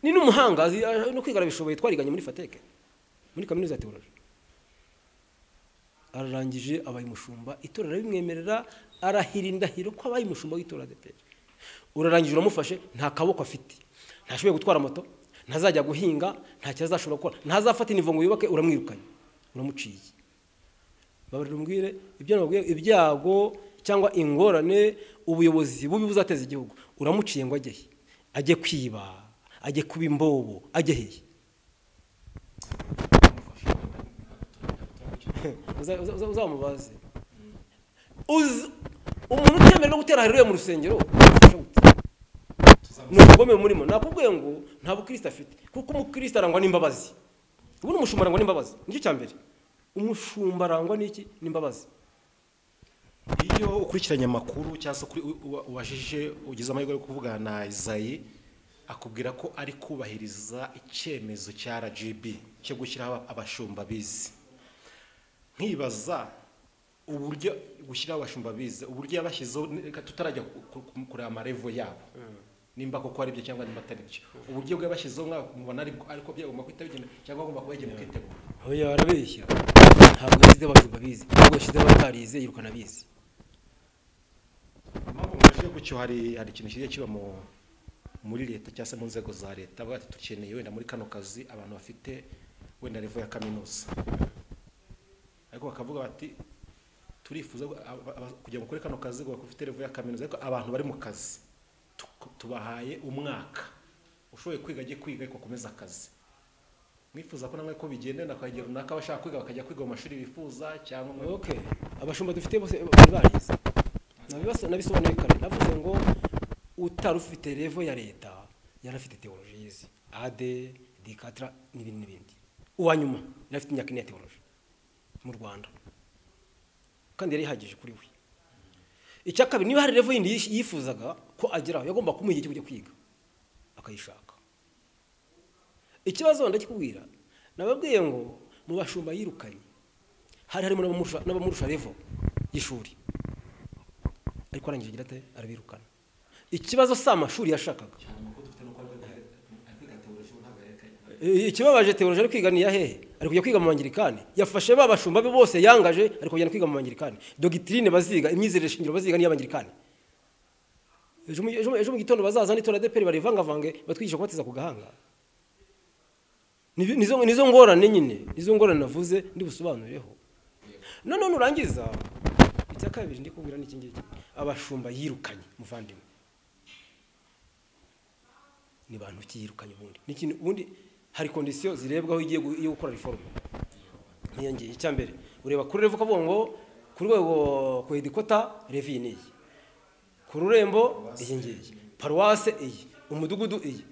ni n'umuhanga azi- a- no kwiga arabishoboye twariganye muri fateke muri kaminuza ya teoloji ararangije abaye umushumba itora arabimwemerera arahira indahiro ko abaye umushumba w'itora adeperi urarangije uramufashe nta kaboko afite ntashoboye gutwara moto ntazajya guhinga ntacyo azashobora gukora ntazafata inivo ngo yubake uramwirukanye uramuciye babarira umbwire ibyo nababwiye ibyago cyangwa ingorane ubuyobozi bubi buzateza igihugu uramuciye ngo ajye he ajye kwiba ajye kuba imbobo ajye hehe Uza- uza- uza- uzamubaze Uzi- umuntu utemerewe no gutera hariya mu rusengero afasha gute? ni ubugome murimo nakubwiye ngo nta bukristo afite kuko umukristo arangwa n'imbabazi ubundi umushumba arangwa n'imbabazi nicyo cya mbere umushumba arangwa n'iki n'imbabazi iyo ukurikiranye amakuru cyangwa se ukuri- u- u- wajije ugize amahirwe yo kuvugana na isayi akubwira ko ari kubahiriza icyemezo cya rgb cyo gushyiraho aba- abashumba bize nkibaza uburyo gushyiraho abashumba bize uburyo yabashyizeho ni- reka tutarajya ku- ku- kureba amarevo yabo nimba koko ari byo cyangwa nimba atari byo uburyo bwabashyizeho mwaba mubona aribwo- ariko byagomba guhita bigenda cyangwa agomba kuba yagiye mu kwitegura oya arabeshya ntabwo yashyizeho abajumba bize ntabwo yashyizeho abatarize yirukana bize impamvu mwaje gutyo hari hari ikintu kijya kiba mu muri leta cyangwa se mu nzego za leta bavuga ati dukeneye wenda muri kano kazi abantu bafite wenda revo ya kaminuza ariko bakavuga bati turifuza ko aba- aba- kugira ngo ukore kano kazi ngo ufite revo ya kaminuza ariko abantu bari mu kazi tu- tubahaye umwaka ushoboye kwiga ajye kwiga ariko akomeze akazi mwifuza ko namwe ko bigenda na kagira runaka abashaka kwiga bakajya kwiga mu mashuri bifuza cyangwa mu- ok abashumba dufite bose bari barize Nabibasa- nabisobanuye kare navuze ngo utari ufite revo ya leta yari afite teoloji yize ade dikatira n'ibindi n'ibindi uwa nyuma yari afite imyaka ine ya teoloji mu rwanda kandi yari ihagije kuri we icya kabiri niba hari revo yindi yish- yifuzaga ko ageraho yagomba kumuha igihe cyo kujya kwiga akayishaka ikibazo ndakikubwira nababwiye ngo mu bashumba yirukanye hari harimo n'abamurusha- n'abamurusha revo y'ishuri ariko arangije agira ate arabirukana ikibazo si amashuri yashakaga Eh, ikibabaje teoloji ari kwiga ni iya hehe ari kujya kwiga mu bangirikani yafashe ba bashumba be bose yangaje ari kujyana kwiga mu bangirikani dogitirine baziga imyizerere shingiro baziga n'iy'abangirikani ejo mu- ejo mu- ejo mu gitondo bazaza n'itora deperi barivangavange batwigisha kubatiza ku gahanga Ni- nizo nizo ngorane nyine nizo ngorane navuze ndibusobanureho none nurangiza icya kabiri ndi kubwira n'iki ngiki abashumba yirukanye muvandimwe ni bantu ki yirukanye ubundi ni ikintu ubundi hari kondisiyo zirebwaho igiye gu- iyo gukora reforme nkiyongeye icya mbere ureba kuri revo ukavuga ngo ku rwego ku hedikota revi iyi n'iyi ku rurembo iyi ngiyi paruwase iyi umudugudu iyi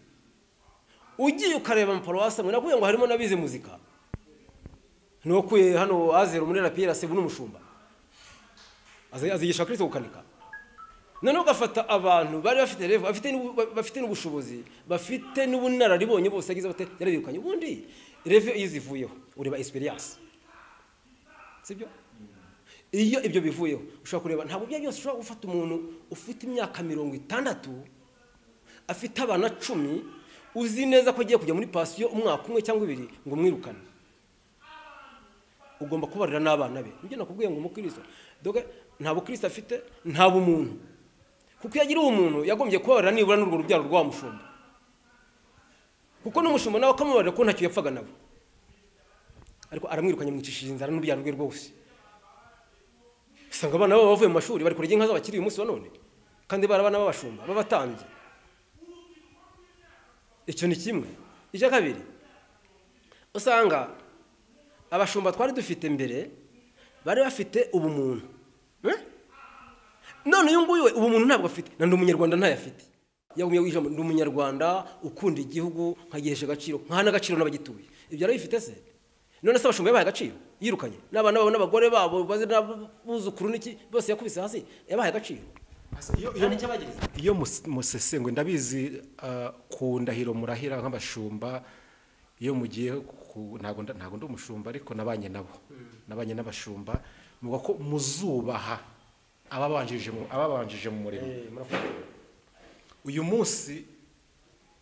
ugiye ukareba amaparuwasi amwe nakubwira ngo harimo n'abize muzika nukuye hano azero muri rapiyeri aseba n'umushumba azi- azigisha kirisito gukanika noneho ugafata abantu bari bafite revo bafite n'ubu- ba- bafite n'ubushobozi bafite n'ubunararibonye bose yagize bate yarabirukanye ubundi revo iyo zivuyeho ureba esiperiyasi sibyo iyo ibyo bivuyeho ushobora kureba ntabwo ibyo ari byose ushobora gufata umuntu ufite imyaka mirongo itandatu afite abana cumi uzi neza ko agiye kujya muri pasiyo umwaka umwe cyangwa ibiri ngo umwirukane ugomba kubarira n'abana be nibyo nakubwiye ngo umukristo doga nta bukristo afite nta bumuntu kuko iyo agira umuntu yagombye kubabarira nibura n'urwo rubyaro rwa mushumba kuko n'umushumba nawe akamubarira ko ntacyo yapfaga nawe ariko aramwirukanye amwicishije inzara n'urubyaro rwe rwose usanga abana babo bavuye mu mashuri bari kurya inka z'abakiri uyu munsi wa none kandi barabana b'abashumba b'abatambyi icyo ni kimwe icya kabiri usanga abashumba twari dufite mbere bari bafite ubumuntu Eh? none uyu nguyu we ubumuntu ntabwo afite na ndi umunyarwanda ntayo afite yagumye wijambo ndi umunyarwanda ukunda igihugu nkagihesha agaciro nkana agaciro n'abagituye ibyo arabifite se none se abashumba yabaye agaciro yirukanye n'abana babo n'abagore babo bazi n'abuzukuru n'iki bose yakubise hasi yabaye agaciro nta n'icyo abagiriza iyo mus- musesengwe ndabizi ah, ku ndahiro murahira nk'abashumba iyo mugiye ku ntabwo nda- ntabwo ndi umushumba ariko nabanye nabo nabanye n'abashumba muvuga ko muzubaha ababanjirije mu- ababanjirije mu murimo Eh, murakoze. uyu munsi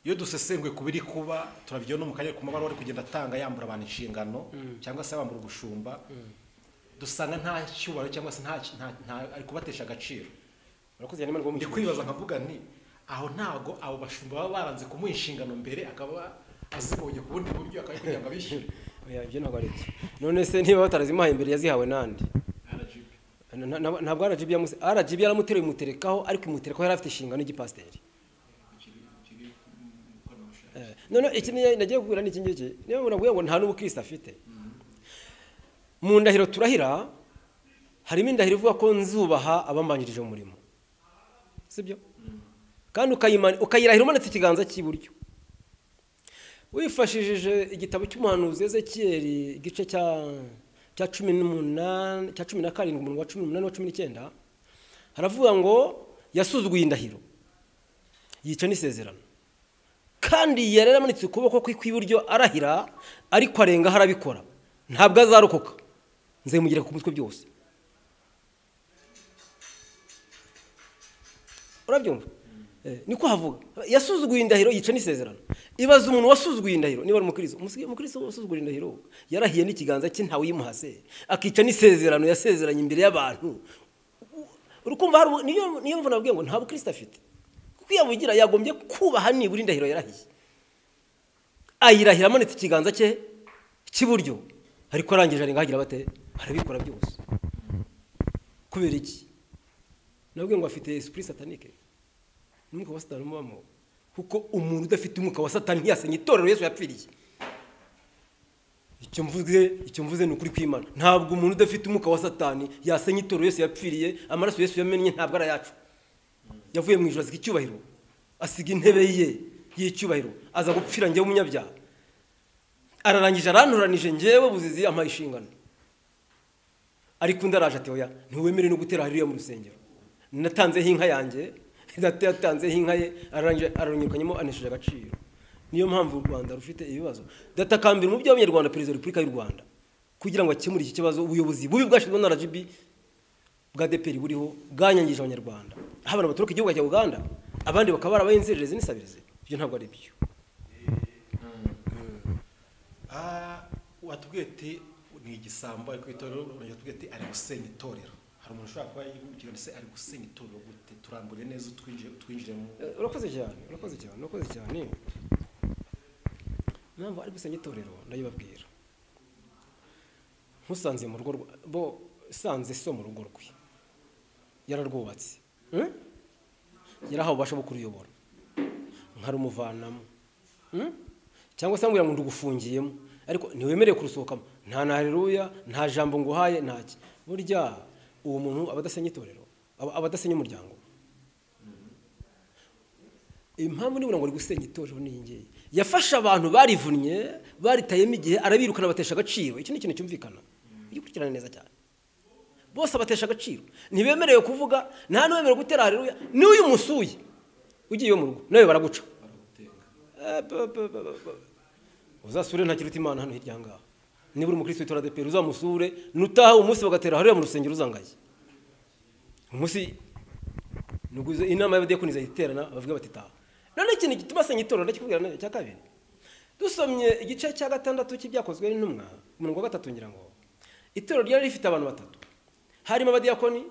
iyo dusesengwe ku biri kuba turabyo no mu kanya ku mabara wari kugenda atanga yambura abantu inshingano cyangwa se yambura ubushumba dusanga nta cyubahiro cyangwa se nta nta- nta- ari kubatesha agaciro murakoze cyane mwana ndi w'umunyarwanda. kwibaza nkavuga nti aho ntago abo bashumba baba baranze kumuha inshingano mbere akaba azibonye ku bundi buryo akaba ari kugira ngo abishyure Oya, ibyo ntabwo ari byo none se niba batarazimuhaye mbere yazihawe nandi RGB. Na- na- ntabwo rgb yamuse rgb yaramuteruye imuterekaho ariko imuterekaho yari afite inshingano y'igipasiteri Eh, none iki ni- nagiye kubwira n'iki ngiki niba murabwiye ngo nta n'ubukristo afite mu ndahiro turahira harimo indahiro ivuga ko nzubaha abambanjirije umurimo sibyo kandi ukayima- ukayirahira umanitse ikiganza cy'iburyo wifashishije igitabo cy'umuhanuzi ezekiyeri igice cya cya cumi n'umunani cya cumi na karindwi umurongo wa cumi n'umunani wa cumi n'icyenda haravuga ngo yasuzuguye indahiro yica n'isezerano kandi yari yaramanitse ukuboko kwe kw'iburyo arahira ariko arengaho arabikora ntabwo azarokoka nzemugira ku mutwe byose urabyumva Eh, niko havuga yasuzuguye indahiro yica n'isezerano ibaza umuntu wasuzuguye indahiro niba ari umukristo Umusi- umukristo wasuzuguye indahiro yarahiye n'ikiganza cye ntawe uyimuhase akica n'isezerano yasezeranye imbere y'abantu urukumva hari ubu- niyo niyo mvuna nabwiye ngo nta bukristo afite kuko iyo abugira yagombye kubaha nibura indahiro yarahiye ayirahira amanitse ikiganza cye cy'iburyo ariko arangije arenga agira bate arabikora byose kubera iki nabwiye ngo afite esprit satanique n'umwuka wa satani umubamo kuko umuntu udafite umwuka wa satani ntiyasenya itorero yesu yapfiriye icyo mvuze icyo mvuze ni ukuri kw'imana ntabwo umuntu udafite umwuka wa satani yasenya itorero yesu yapfiriye amaraso yesu yamennye ntabwo ari ayacu yavuye mu ijoro asiga icyubahiro asiga intebe ye y'icyubahiro aza gupfira njyewe umunyabyaha ararangije aranturanije njyewe buzizi ampaye inshingano ariko undi araje ati oya ntiwemerewe no gutera hariya mu rusengero natanzeho inka yanjye data yatanzeho inka ye ararangije- ararungikanyemo anesheje agaciro niyo mpamvu u rwanda rufite ibibazo datakambira umubyeyi w'abanyarwanda perezida wa repubulika y'u rwanda kugira ngo akemure iki kibazo ubuyobozi bubi bwashyizweho na rgb bwa deperi buriho bwanyangije abanyarwanda aho abantu baturuka igihugu cya uganda abandi bakaba barabaye inzererezi n'isabirizi ibyo ntabwo ari byo Ah, watubwiye ati ni igisambo ariko itorero urongera watubwiye ati ari gusenya itorero hari umuntu ushobora kuba yibwira ati se ari gusenya itorero gute turambure neza utwinjire utwinjire mu Eh, urakoze cyane urakoze cyane urakoze cyane impamvu ari gusenya itorero ndayibabwira nkusanze mu rugo rwa- bo sanze so mu rugo rwe yararwubatse Hmm? yarahawe ububasha bwo kuruyobora nkarumuvanamo Hmm? cyangwa se ambwira ngo ndugufungiyemo ariko ntiwemerewe kurusohokamo nta na hareruya nta jambo nguhaye ntaki burya uwo muntu aba adasenya itorero aba aba adasenya umuryango impamvu nibura ngo ari gusenya itorero n'iyi ngiyi yafashe abantu barivunnye baritayemo igihe arabirukana batesha agaciro iki ni ikintu cyumvikana ujye ukurikirana neza cyane bose abatesha agaciro ntibemerewe kuvuga nta n'uwemerewe gutera hareruya n'uyu musuye ugiye iwe mu rugo nawe baraguca Eh, ba- ba- ba- ba- ba- uzasure nta kiruta imana hano hirya ngaha niba uri umukristo witora adeperi uzamusure nutaha umunsi bagatera hariya mu rusengero uzangaye umunsi nuguze inama y'abadiyakoni zayiterana bavuga bati taha none ikintu gituma asenya itorero ndakikubwira none cya kabiri dusomye igice cya gatandatu cy'ibyakozwe n'intumwa ku murongo wa gatatu ngira ngo itorero ryari rifite abantu batatu harimo abadiyakoni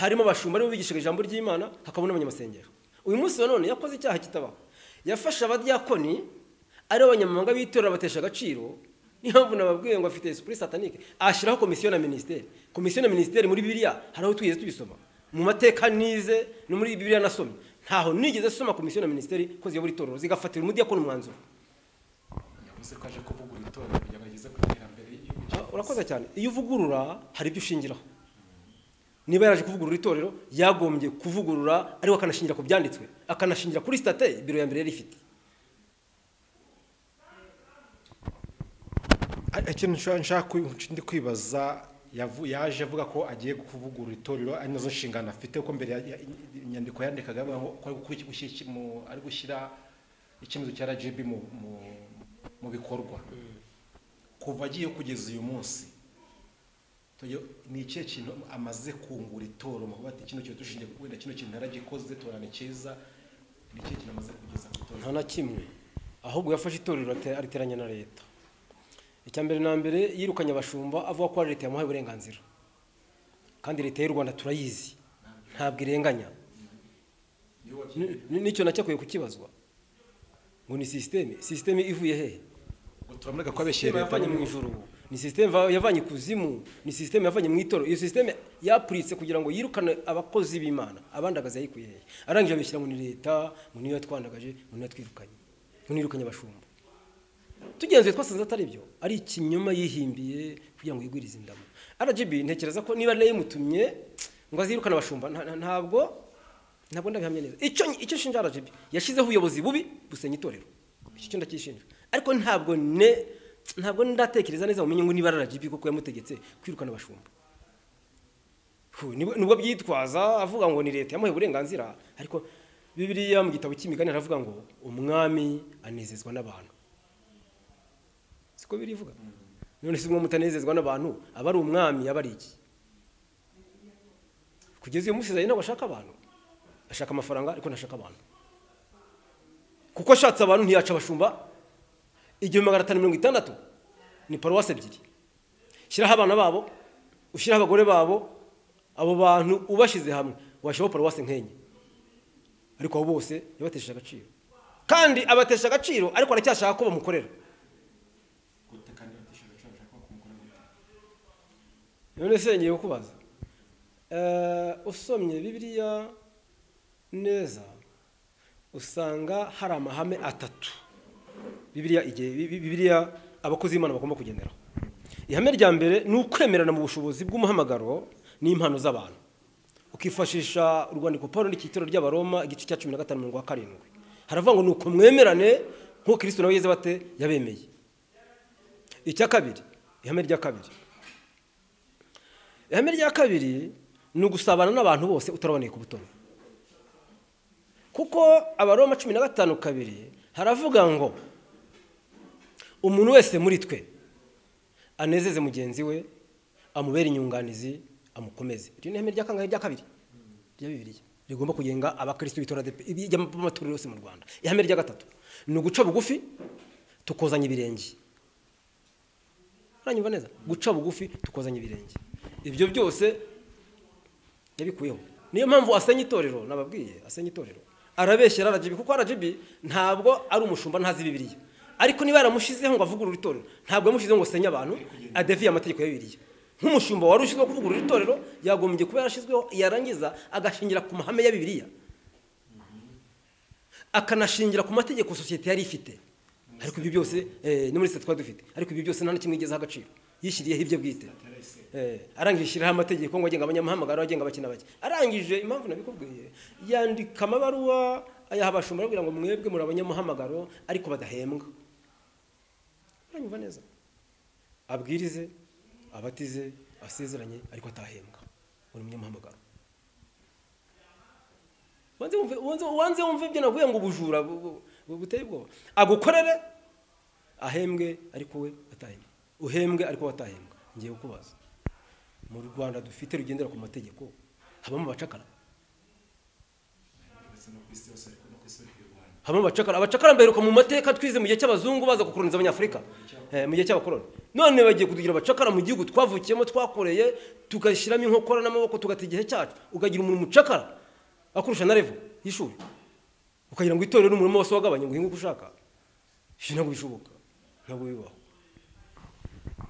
harimo abashumba aribo bigishaga ijambo ry'imana hakabamo n'abanyamasengero uyu munsi wa none yakoze icyaha kitabaho yafashe abadiyakoni aribo banyamahanga b'itorero abatesha agaciro niyo mpamvu nababwiye ngo afite esprit satanique ashyiraho komisiyo na minisiteri komisiyo na minisiteri muri bibiliya hari aho twigeze tubisoma mu mateka nize no muri bibiliya nasomye ntaho nigeze soma komisiyo na minisiteri ko ziyobora itorero zigafatira umudiyakoni umwanzuro yavuze ko aje kuvugura itorero kugira ngo ageze ku iterambere y'igihugu cyacu. Ah, urakoze cyane iyo uvugurura hari ibyo ushingiraho niba yaraje kuvugurura itorero yagombye kuvugurura ariko akanashingira ku byanditswe akanashingira kuri state biro ya mbere yari ifite Ah, ikintu nshaka nshaka kwi- ndi kwibaza yavu- yaje avuga ko agiye kuvugurura itorero ari nazo nshingano afite kuko mbere ya- ya- inyandiko yandikaga avuga ngo ko ari gukora iki- gushyira iki- mu- ari gushyira icyemezo cya rgb mu, mu, mu bikorwa kuva agiye kugeza uyu munsi tuyo- ni ikihe kintu amaze kungura itorero mu kuba ati kino kintu dushingiye ku- wenda kino kintu naragikoze itorero ni cyiza ni ikihe kintu amaze kugeza ku itorero nta na kimwe ahubwo yafashe itorero ate- ariteranya na leta icya mbere na mbere yirukanye abashumba avuga ko ari leta yamuhaye uburenganzira kandi leta y'u rwanda turayizi ntabwo irenganya Niyo wakinnye. Ni- ni- nicyo nacyakwiye kukibazwa ngo ni sisiteme sisiteme ivuye hehe Ngo turamurega ko abeshye System leta yavanye mu ijuru ni sisiteme yavanye kuzimu ni sisiteme yavanye mu itoro iyo sisiteme yapuritse kugira ngo yirukane abakozi b'imana abandagaza yayikuye hehe arangije abishyira mu ni leta mu niyo yatwandagaje mu niyo yatwirukanye mu niyo yirukanye abashumba tugenzuye twasanze atari byo ari ikinyoma yihimbiye kugira ngo yigwirize indamo rgb ntekereza ko niba nayo imutumye ngo azirukane abashumba nta- nta- ntabwo ntabwo ndabihamya neza icyo icyo nshinja rgb yashyizeho ubuyobozi bubi busenya itorero icyo cyo ndacyishinja ariko ntabwo ne ntabwo ndatekereza neza mumenye ngo niba rgb kuko yamutegetse kwirukana abashumba Fu, nibwo nibwo byitwaza avuga ngo ni leta yamuhaye uburenganzira ariko bibiliya mu gitabo cy'imigani haravuga ngo umwami anezezwa n'abantu siko birivuga none si umwe mutanezezwa n'abantu aba ari umwami aba ari iki kugeza uyu munsi zayi ntabwo ashaka abantu ashaka amafaranga ariko ntashaka abantu kuko ashatse abantu ntiyaca abashumba igihumbi magana atanu mirongo itandatu ni paruwasi ebyiri shyiraho abana babo ushyiraho abagore babo abo bantu ubashyize hamwe washyiraho paruwasi nk'enye ariko abo bose yabatesheje agaciro kandi abatesha agaciro ariko aracyashaka ko bamukorera gute kandi batishyura ibiciro bashaka kumugura gute none se ngiye kukubaza Eh, usomye bibiliya neza usanga hari amahame atatu bibiliya igihe Bi- bibiliya abakozi b'imana bagomba kugenderaho ihame rya mbere ni ukwemerana mu bushobozi bw'umuhamagaro n'impano z'abantu ukifashisha urwandiko paul n'icyitiro ry'abaroma igice cya cumi na gatanu mirongo wa karindwi haravuga ngo ni uko mwemerane nk'uko kristo nawe yeze bate yabemeye icya kabiri ihame rya kabiri ihame rya kabiri ni ugusabana n'abantu bose utaraboneye ku butoni kuko abaroma cumi na gatanu kabiri haravuga ngo umuntu wese muri twe anezeze mugenzi we amubere inyunganizi amukomeze iryo ni ihame rya kangahe rya kabiri rya bibiliya rigomba kugenga abakristo bitora y'amatorero yose mu rwanda ihame rya gatatu ni uguca bugufi tukozanya ibirenge uranyumva neza guca bugufi tukozanya ibirenge ibyo byose yabikuyeho niyo mpamvu asenya itorero nababwiye asenya itorero arabeshyera rgb kuko rgb ntabwo ari umushumba ntazi bibiliya ariko niba yaramushyizeho ngo avugurure itorero ntabwo yamushyizeho ngo asenye abantu adeviye amategeko ya bibiliya nk'umushumba wari ushyizweho kuvugurura itorero yagombye kuba yarashyizweho yarangiza agashingira ku mahame ya bibiliya akanashingira ku mategeko sosiyete yari ifite ariko ibyo byose eh, no muri sita twari dufite ariko ibyo byose nta na kimwe igezeho agaciro yishyiriyeho ibyo bwite Eh, arangije ishyiraho amategeko ngo agenga abanyamahanga agenga abakina bake arangije impamvu nabikubwiye yandika amabaruwa ayaha abashumba arababwira ngo mwebwe muri abanyamuhamagaro ariko badahembwa uranyumva neza abwirize abatize asezeranye ariko atahembwa uri umunyamuhamagaro wanze wumve wanze- wanze wumve ibyo navuye ngo ubujura bu- bu- bu- buteye ubwoba agukorere ahembwe ariko we atahembwa uhembwe ariko we atahembwa ngiye kukubaza mu rwanda dufite rugendera ku mategeko habamo abacakara ndetse no ku isi yose ariko no ku isi y'u rwanda habamo abacakara abacakara mberuka mu mateka twize mu gihe cy'abazungu baza gukoroniza abanyafurika eh, mu gihe cy'abakoroni none bagiye kutugira abacakara mu gihugu twavukiyemo twakoreye tugashyiramo inkokora n'amaboko tugata igihe cyacu ukagira umuntu umucakara akurusha na revo y'ishuri ukagira ngo itorero n'umurimo wose wagabanye ngo uhinge uko ushaka Ibi ntabwo bishoboka ntabwo bibaho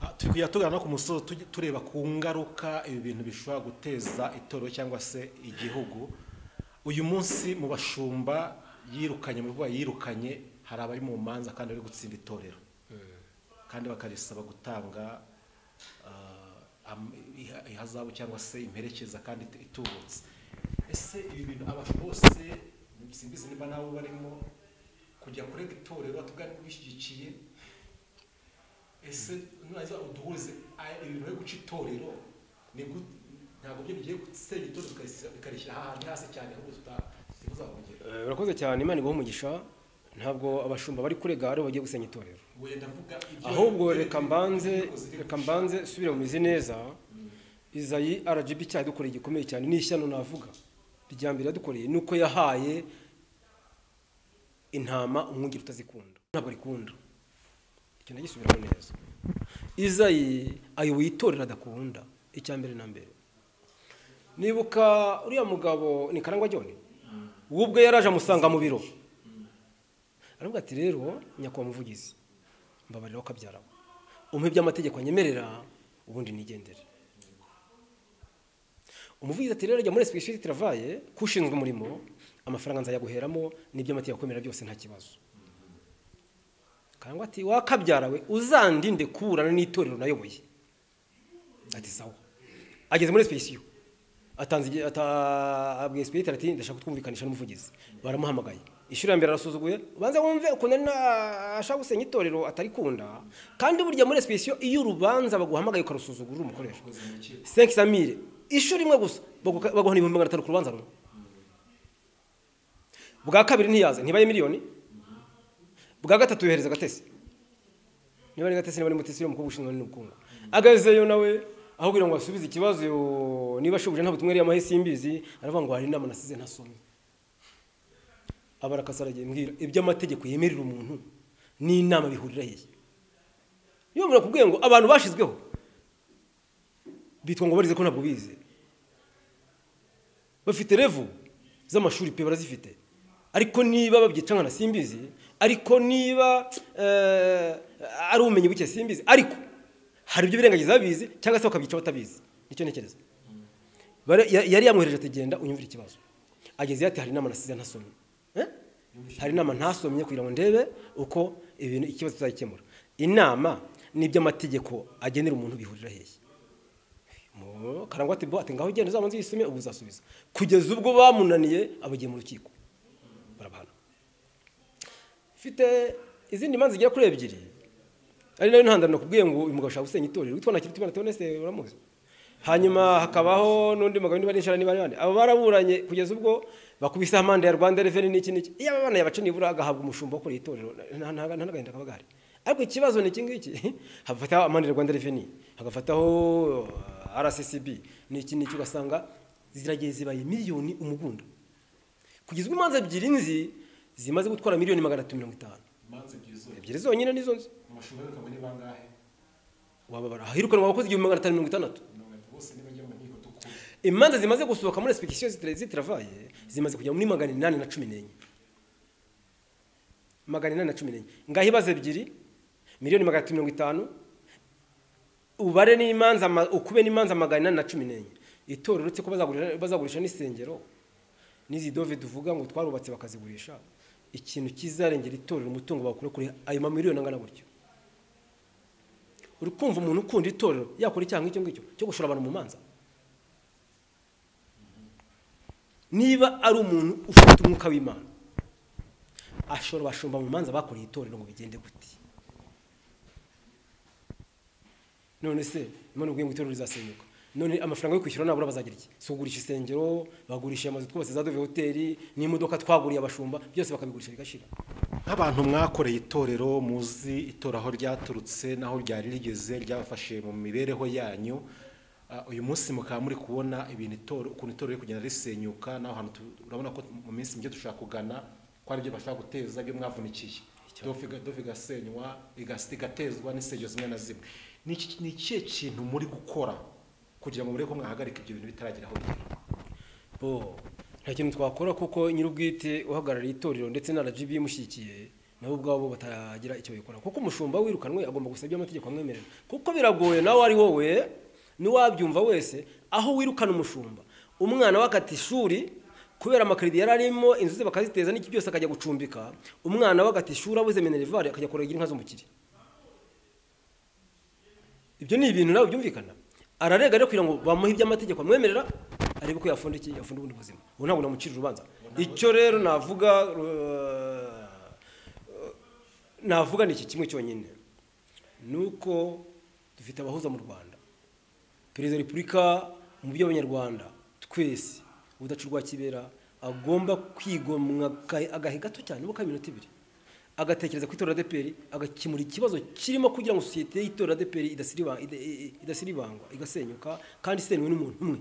Ah, turi kujya tuganira no ku musozo tujye- tureba ku ngaruka ibi bintu bishobora guteza itorero cyangwa se igihugu uyu munsi mu bashumba yirukanye mu bivuga yirukanye hari abari mu manza kandi bari gutsinda itorero kandi bakarisaba gutanga ah, am- iha- ihazabu cyangwa se imperekeza kandi it- itubutse ese ibi bintu abantu bose simbizi niba nawe barimo kujya kurega itorero tugana bishyigikiye ese nurangiza uduhuze aya- ibintu byo guca itorero ni gut- ntabwo byo bigiye gusenya itorero bikarisi- bikarishyira ahantu hasi cyane ahubwo tutazahongera Eh, urakoze cyane imana ibahe umugisha ntabwo abashumba bari kurega aribo bagiye gusenya itorero wenda mvuga ibyo- ahubwo reka mbanze ibyo ziri reka mbanze subire mu mizi neza izayi rgb cyadukoreye gikomeye cyane ni ishyano navuga irya mbere yadukoreye ni uko yahaye intama umwungeri utazikunda ntabwo arikunda icyo nagisubiramo neza izayi ayoboye itorero adakunda icya mbere na mbere nibuka uriya mugabo ni karangwa jyone we ubwe yaraje amusanga mu biro aravuga ati rero nyakubahwa muvugizi mbabarira ukabyara umpe by'amategeko nyemerera ubundi nigendere umuvugizi ati rero jya muri specialist travaye kushinzwe umurimo amafaranga nzayaguheramo n'iby'amategeko akwemera byose nta kibazo karangwa ati wakabyara we uzandinde kuburana n'itorero nayoboye ati sawa ageze muri speciyo atanze igihe- ata- abwiye speciyo ati ndashaka twumvikanisha n'umuvugizi baramuhamagaye ishuri ya mbere arasuzuguye ubanza wumve ukuntu ari na- ashaka gusenya itorero atarikunda kandi burya muri speciyo iyo urubanza baguhamagaye ukarusuzugura uri umukoresha cinq cent mille ishuri rimwe gusa baguka- baguhana ibihumbi magana atanu ku rubanza rumwe bwa kabiri ntiyaze ntibaye miliyoni bwa gatatu yohereza agatesi niba ari gatesi niba ari mutesi umukobwa ushinzwe n'ubukungu agazeyo nawe aho kugira ngo asubize ikibazo yo- niba ashubije nta butumwa yari yamahe simbizi aravuga ngo hari inama nasize ntasomye abara aragiye mbwira iby'amategeko yemerera umuntu n'inama bihurira hehe niba umuntu akubwiye ngo abantu bashizweho bitwa ngo barize ko ntabwo bize bafite revu z'amashuri pe barazifite ariko niba babyica nkana simbizi ariko niba eh, ari ubumenyi buke simbizi ariko hari ibyo birengagiza babizi cyangwa se bakabyica batabizi nicyo ntekereza Bara- ya- yari yamwohereje ati genda unyumvire ikibazo agezeyo ati hari inama nasize ntasomye Eh? hari inama ntasomye kugira ngo ndebe uko ibintu ikibazo tuzakemura inama n'iby'amategeko agenera umuntu bihurira hehe Mu- karangwa ati bo ati ngaho ugenda uzabanze uyisume ubu uzasubiza kugeza ubwo bamunaniye abagiye mu rukiko barabahana mfite izindi manza zigera kuri ebyiri ari nayo ntandaro nakubwiye ngo uyu mugabo ashaka gusenya itorero witwa nakirutimana theoneste uramuzi hanyuma hakabaho n'undi mugabo niba ari inshara niba ari bande abo baraburanye kugeza ubwo bakubiseho amande ya rwanda reveni n'iki n'iki iyo aba bana yabaca nibura agahabwa umushumba wakoreye itorero nta- nta nta n'agahinda kaba gahari ariko ikibazo ni iki ngiki hafataho amande ya rwanda reveni hagafataho uh, rccb n'iki n'iki ugasanga ziragiye zibaye miliyoni umugunda kugeza ubwo imanza ebyiri nzi zimaze gutwara miliyoni magana atatu mirongo itanu imanza ebyiri zose ebyiri zonyine nizo nzi amashuri akaba ni bangahe wababara ahirukanwa abakozi igihumbi magana atanu mirongo itandatu mirongo itatu bose nibajya mu nkiko dukuru imanza zimaze gusohoka muri sipikisiyo zitaravaye zimaze kujya muri magana inani na cumi n'enye magana inani na cumi n'enye ngaho ibazo ebyiri miliyoni magana atatu mirongo itanu ubare n'imanza ama- ukube n'imanza magana inani na cumi n'enye itorero uretse ko bazagurisha- bazagurisha n'isengero n'izi dove tuvuga ngo twarubatse bakazigurisha ikintu kizarengera itorero umutungo bakura kuri ayo mamiliyoni angana gutyo uri kumva umuntu ukunda itorero yakora icyaha nk'icyo ngicyo cyo gushora abantu mu manza niba ari umuntu ufite umwuka w'imana ashora abashumba mu manza bakoreye itorero ngo bigende gute none se none ubwiye ngo itorero rizasenyuka none amafaranga yo kwishyura nabura bazagira iki si ugurisha isengero bagurisha amazu twose za dove hoteli n'imodoka twaguriye abashumba byose bakabigurisha bigashira nk'abantu mwakoreye itorero muzi itora aho ryaturutse n'aho ryari rigeze ryabafashe mu mibereho yanyu ah, uyu munsi mukaba muri kubona ibintu itorero ukuntu itorero riri kugenda risenyuka n'aho hantu tu- urabona ko mu minsi mike dushaka kugana ko ari byo bashaka guteza ibyo mwavunikiye Dove iga- dove igasenywa igas- igatezwa n'insengero zimwe na zimwe Ni iki- ni ikihe kintu muri gukora kugira ngo murebe ko mwahagarika ibyo bintu bitaragera aho bigera bo nta kintu twakora kuko nyir'ubwite uhagarariye itorero ndetse na rgb imushyigikiye nabo ubwabo batagira icyo bikora kuko umushumba wirukanwe agomba gusaba ibyo amategeko amwemerera kuko biragoye nawe ari wowe n'iwabyumva wese aho wirukana umushumba umwana wakata ishuri kubera amakarito yari arimo inzu ze bakaziteza n'iki byose akajya gucumbika umwana wakata ishuri abuze minerivare akajya kuragira inka z'umukire ibyo ni ibintu nawe byumvikana ararega rero kugira ngo bamuhe iby'amategeko amwemerera arebe ko yafunda iki yafunda ubundi buzima ubu ntabwo namucira urubanza icyo rero navuga uh, navuga ni iki kimwe cyonyine ni uko dufite abahuza mu rwanda perezida wa repubulika mu by'abanyarwanda twese ubudacu rwa kibera agomba kwigomwa aka- agahe gato cyane nubwo ari iminota ibiri agatekereza ku itora deperi agakemura ikibazo kirimo kugira ngo sosiyete y'itora deperi idasiribangwa igasenyuka kandi isenywe n'umuntu umwe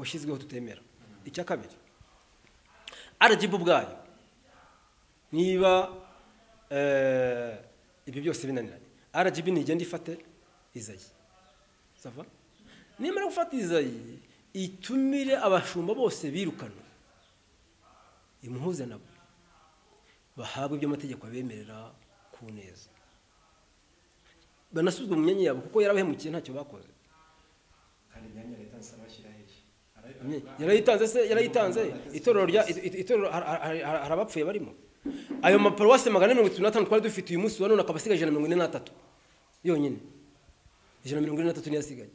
washyizweho tutemera icya kabiri aragibu ubwayo niba eh, ibyo byose binaniranye rgb nigenda ifate izayi sava nimara gufata izayi itumire abashumba bose birukanwa imuhuze nabo bahabwe ibyo amategeko abemerera ku neza banasubizwe mu myanya yabo kuko yarabahemukiye ntacyo bakoze kandi imyanya leta isaba bashyira hehe Nye- yarayitanze se yarayitanze itorero rya it- it- itorero har- har- har- hari abapfuye barimo ayo maparuwasi magana ane mirongo itatu n'atanu twari dufite uyu munsi wa none akaba asigaye ijana na mirongo ine n'atatu yonyine ijana na mirongo ine n'atatu niyo asigaye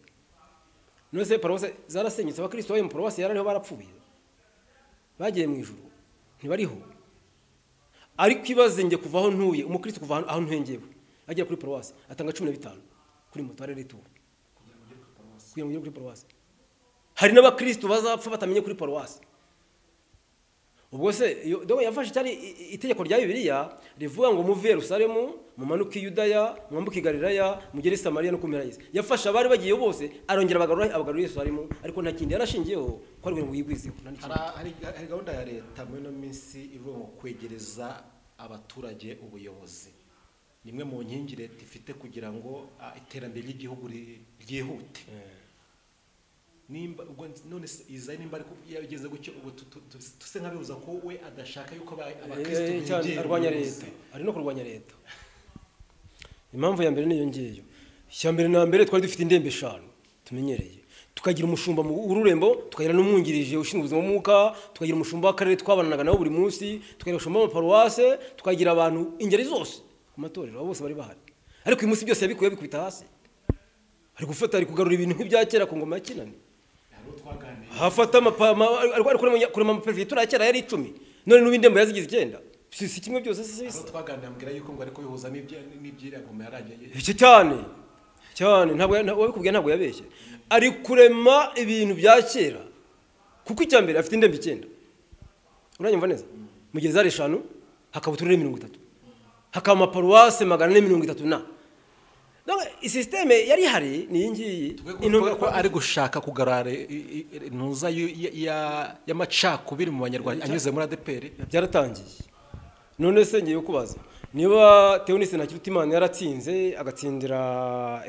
none se paruwasi zarasenyutse abakristo b'ayo maparuwasi yarariho barapfuye bagiye mu ijuru ntibariho ariko ibaze njye kuva aho ntuye umukristo kuva aho- aho ntuye ngewe agera kuri paruwasi atanga cumi na bitanu kuri moto ari rituru kugira ngo ugere kuri paruwasi hari n'abakristo bazapfa batamenye kuri paruwasi ubwo se iyo- dore yafashe cyari i- i- itegeko rya bibiliya rivuga ngo muve i yerusalemu mumanuke i yudaya mwambuke i galilaya mugere i samariya no kumera yisi yafashe abari bagiyeyo bose arongera abagarura abagarura i yerusalemu ariko nta kindi yarashingiyeho ko ari ngo yigwizeho nta n'ikindi. Hari- hari hari gahunda ya leta muri ino minsi ivuga ngo kwegereza abaturage ubuyobozi ni imwe mu nkingi leta ifite kugira ngo ah, iterambere ry'igihugu ri- ryihute Eh. nimba ubwo none se izayi nimba ariko yageze gutyo ubu tu- tu- tu- tuse nkabibuza ko we adashaka yuko aba- abakristo Eh, cyane begera arwanya ubuyobozi. leta ari no kurwanya leta impamvu ya mbere niyo ngiyo icya mbere na mbere twari dufite indembe eshanu tumenyereye tukagira umushumba mu ururembo tukagira n'umwungirije ushinzwe ubuzima bw'umwuka tukagira umushumba w'akarere twabanaga nabo buri munsi tukagira umushumba w'amaparuwase tukagira abantu ingeri zose ku matorero abo bose bari bahari ariko uyu munsi byose yabikuye yabikubita hasi ari gufata ari kugarura ibintu nk'ibya kera ku ngoma ya kinani hari uwo twaganiriye hafata amapama ariko ariko kurema amaperefegitura ya kera yari icumi none n'ubu indembo yazigize icyenda si si kimwe byose si hari bisa uwo twaganiriye ambwira yuko ngo ariko bihuza n'ibyo- n'ibyiragoma yarangiye icyo cyane cyane ntabwo nta- uwabikubwiye ntabwo yabeshye ari kurema ibintu bya kera kuko icya mbere afite indembo icyenda uranyumva neza mu gihe zari eshanu hakaba uturere mirongo itatu hakaba amaparuwase magana ane mirongo itatu na Donc, isisiteme yari ihari ni iyi ngiyi tuvuga ko ari gushaka kugarura i- i- i- ntuza y'u- ya- ya- y'amacakubiri mu banyarwanda anyuze muri adeperi byaratangiye none se ngiye kubaza niba teonise ntakirutimana yaratsinze agatsindira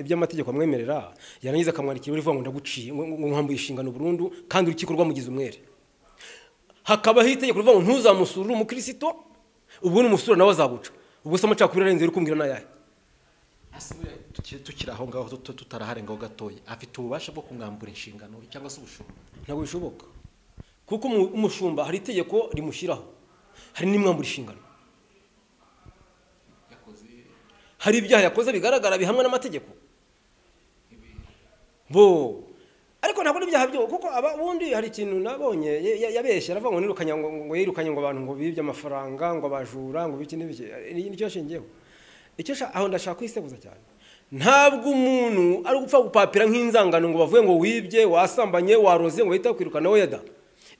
iby'amategeko amwemerera yarangiza akamwandikira urivuga ngo ndaguciye ngo ngo nkwambuye inshingano burundu kandi urukiko rwamugize umwere hakabaho itegeko rivuga ngo ntuzamusurure umukristo ubwo n'umusura nawe azaguca ubwo se amacakubiri arenze uri kumbwira ni ayahe Tuki- tukiri aho ngaho tut- tutarahari ngaho gatoya afite ububasha bwo kumwambura inshingano cyangwa se ubushumba ntabwo bishoboka kuko umu- umushumba hari itegeko rimushyiraho hari n'imwambura inshingano hari ibyaha yakoze bigaragara bihamwe n'amategeko bo ariko ntabwo n'ibyaha byo kuko aba ubundi hari ikintu nabonye ya- ya- yabeshye aravuga ngo nirukanye ngo ngo yirukanye ngo abantu ngo bibye amafaranga ngo abajura ngo biki n'ibiki Ni- nicyo yashingiyeho icyo sha- aho ndashaka kwiseguza cyane ntabwo umuntu ari gupfa gupapira nk'inzangano ngo bavuye ngo wibye wasambanye waroze ngo bahita bakwirukana wowe da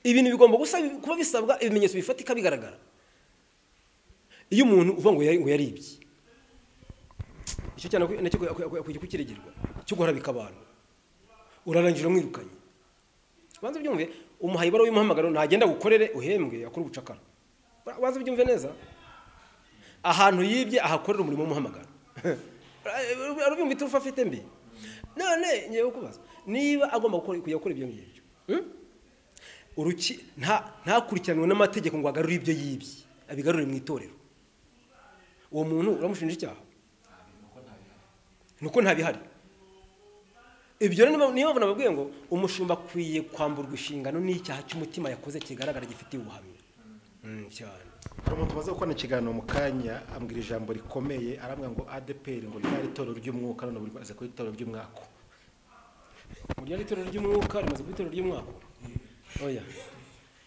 ibintu bigomba gusa kuba bisabwa ibimenyetso bifatika bigaragara iyo umuntu uvuga ngo yari- ngo yaribye icyo cyane akwi- nacyo akwi- akwi- akwiye kukiregerwa cyo guharabika abantu urarangije umwirukanye banza byumve umuhaye ibaruwa y'umuhamagaro ntagenda gukorere uhembwe akora ubucakara Ba- banza byumve neza ahantu yibye ahakorera umurimo w'umuhamagaro arabyumva iturufu afite mbi none ngiye kukubaza niba agomba gukora- kujya gukora ibyo ngibyo hmm? Uruki- nta- ntakurikiranwe n'amategeko ngo agarure ibyo yibye abigarure mu itorero uwo muntu uramushinja icyaha ni uko ntabihari ibyo rero niba- niyo mpamvu nababwiye ngo umushumba akwiye kwamburwa inshingano n'icyaha cy'umutima yakoze kigaragara gifitiye ubuhamya Mm, cyane hari umuntu waza gukora ikiganiro mu kanya ambwira ijambo rikomeye arambwira ngo adeperi ngo ryari itorero ry'umwuka none buri maze kuba itorero ry'umwaka mu ryari itorero ry'umwuka rimaze kuba itorero ry'umwaka oya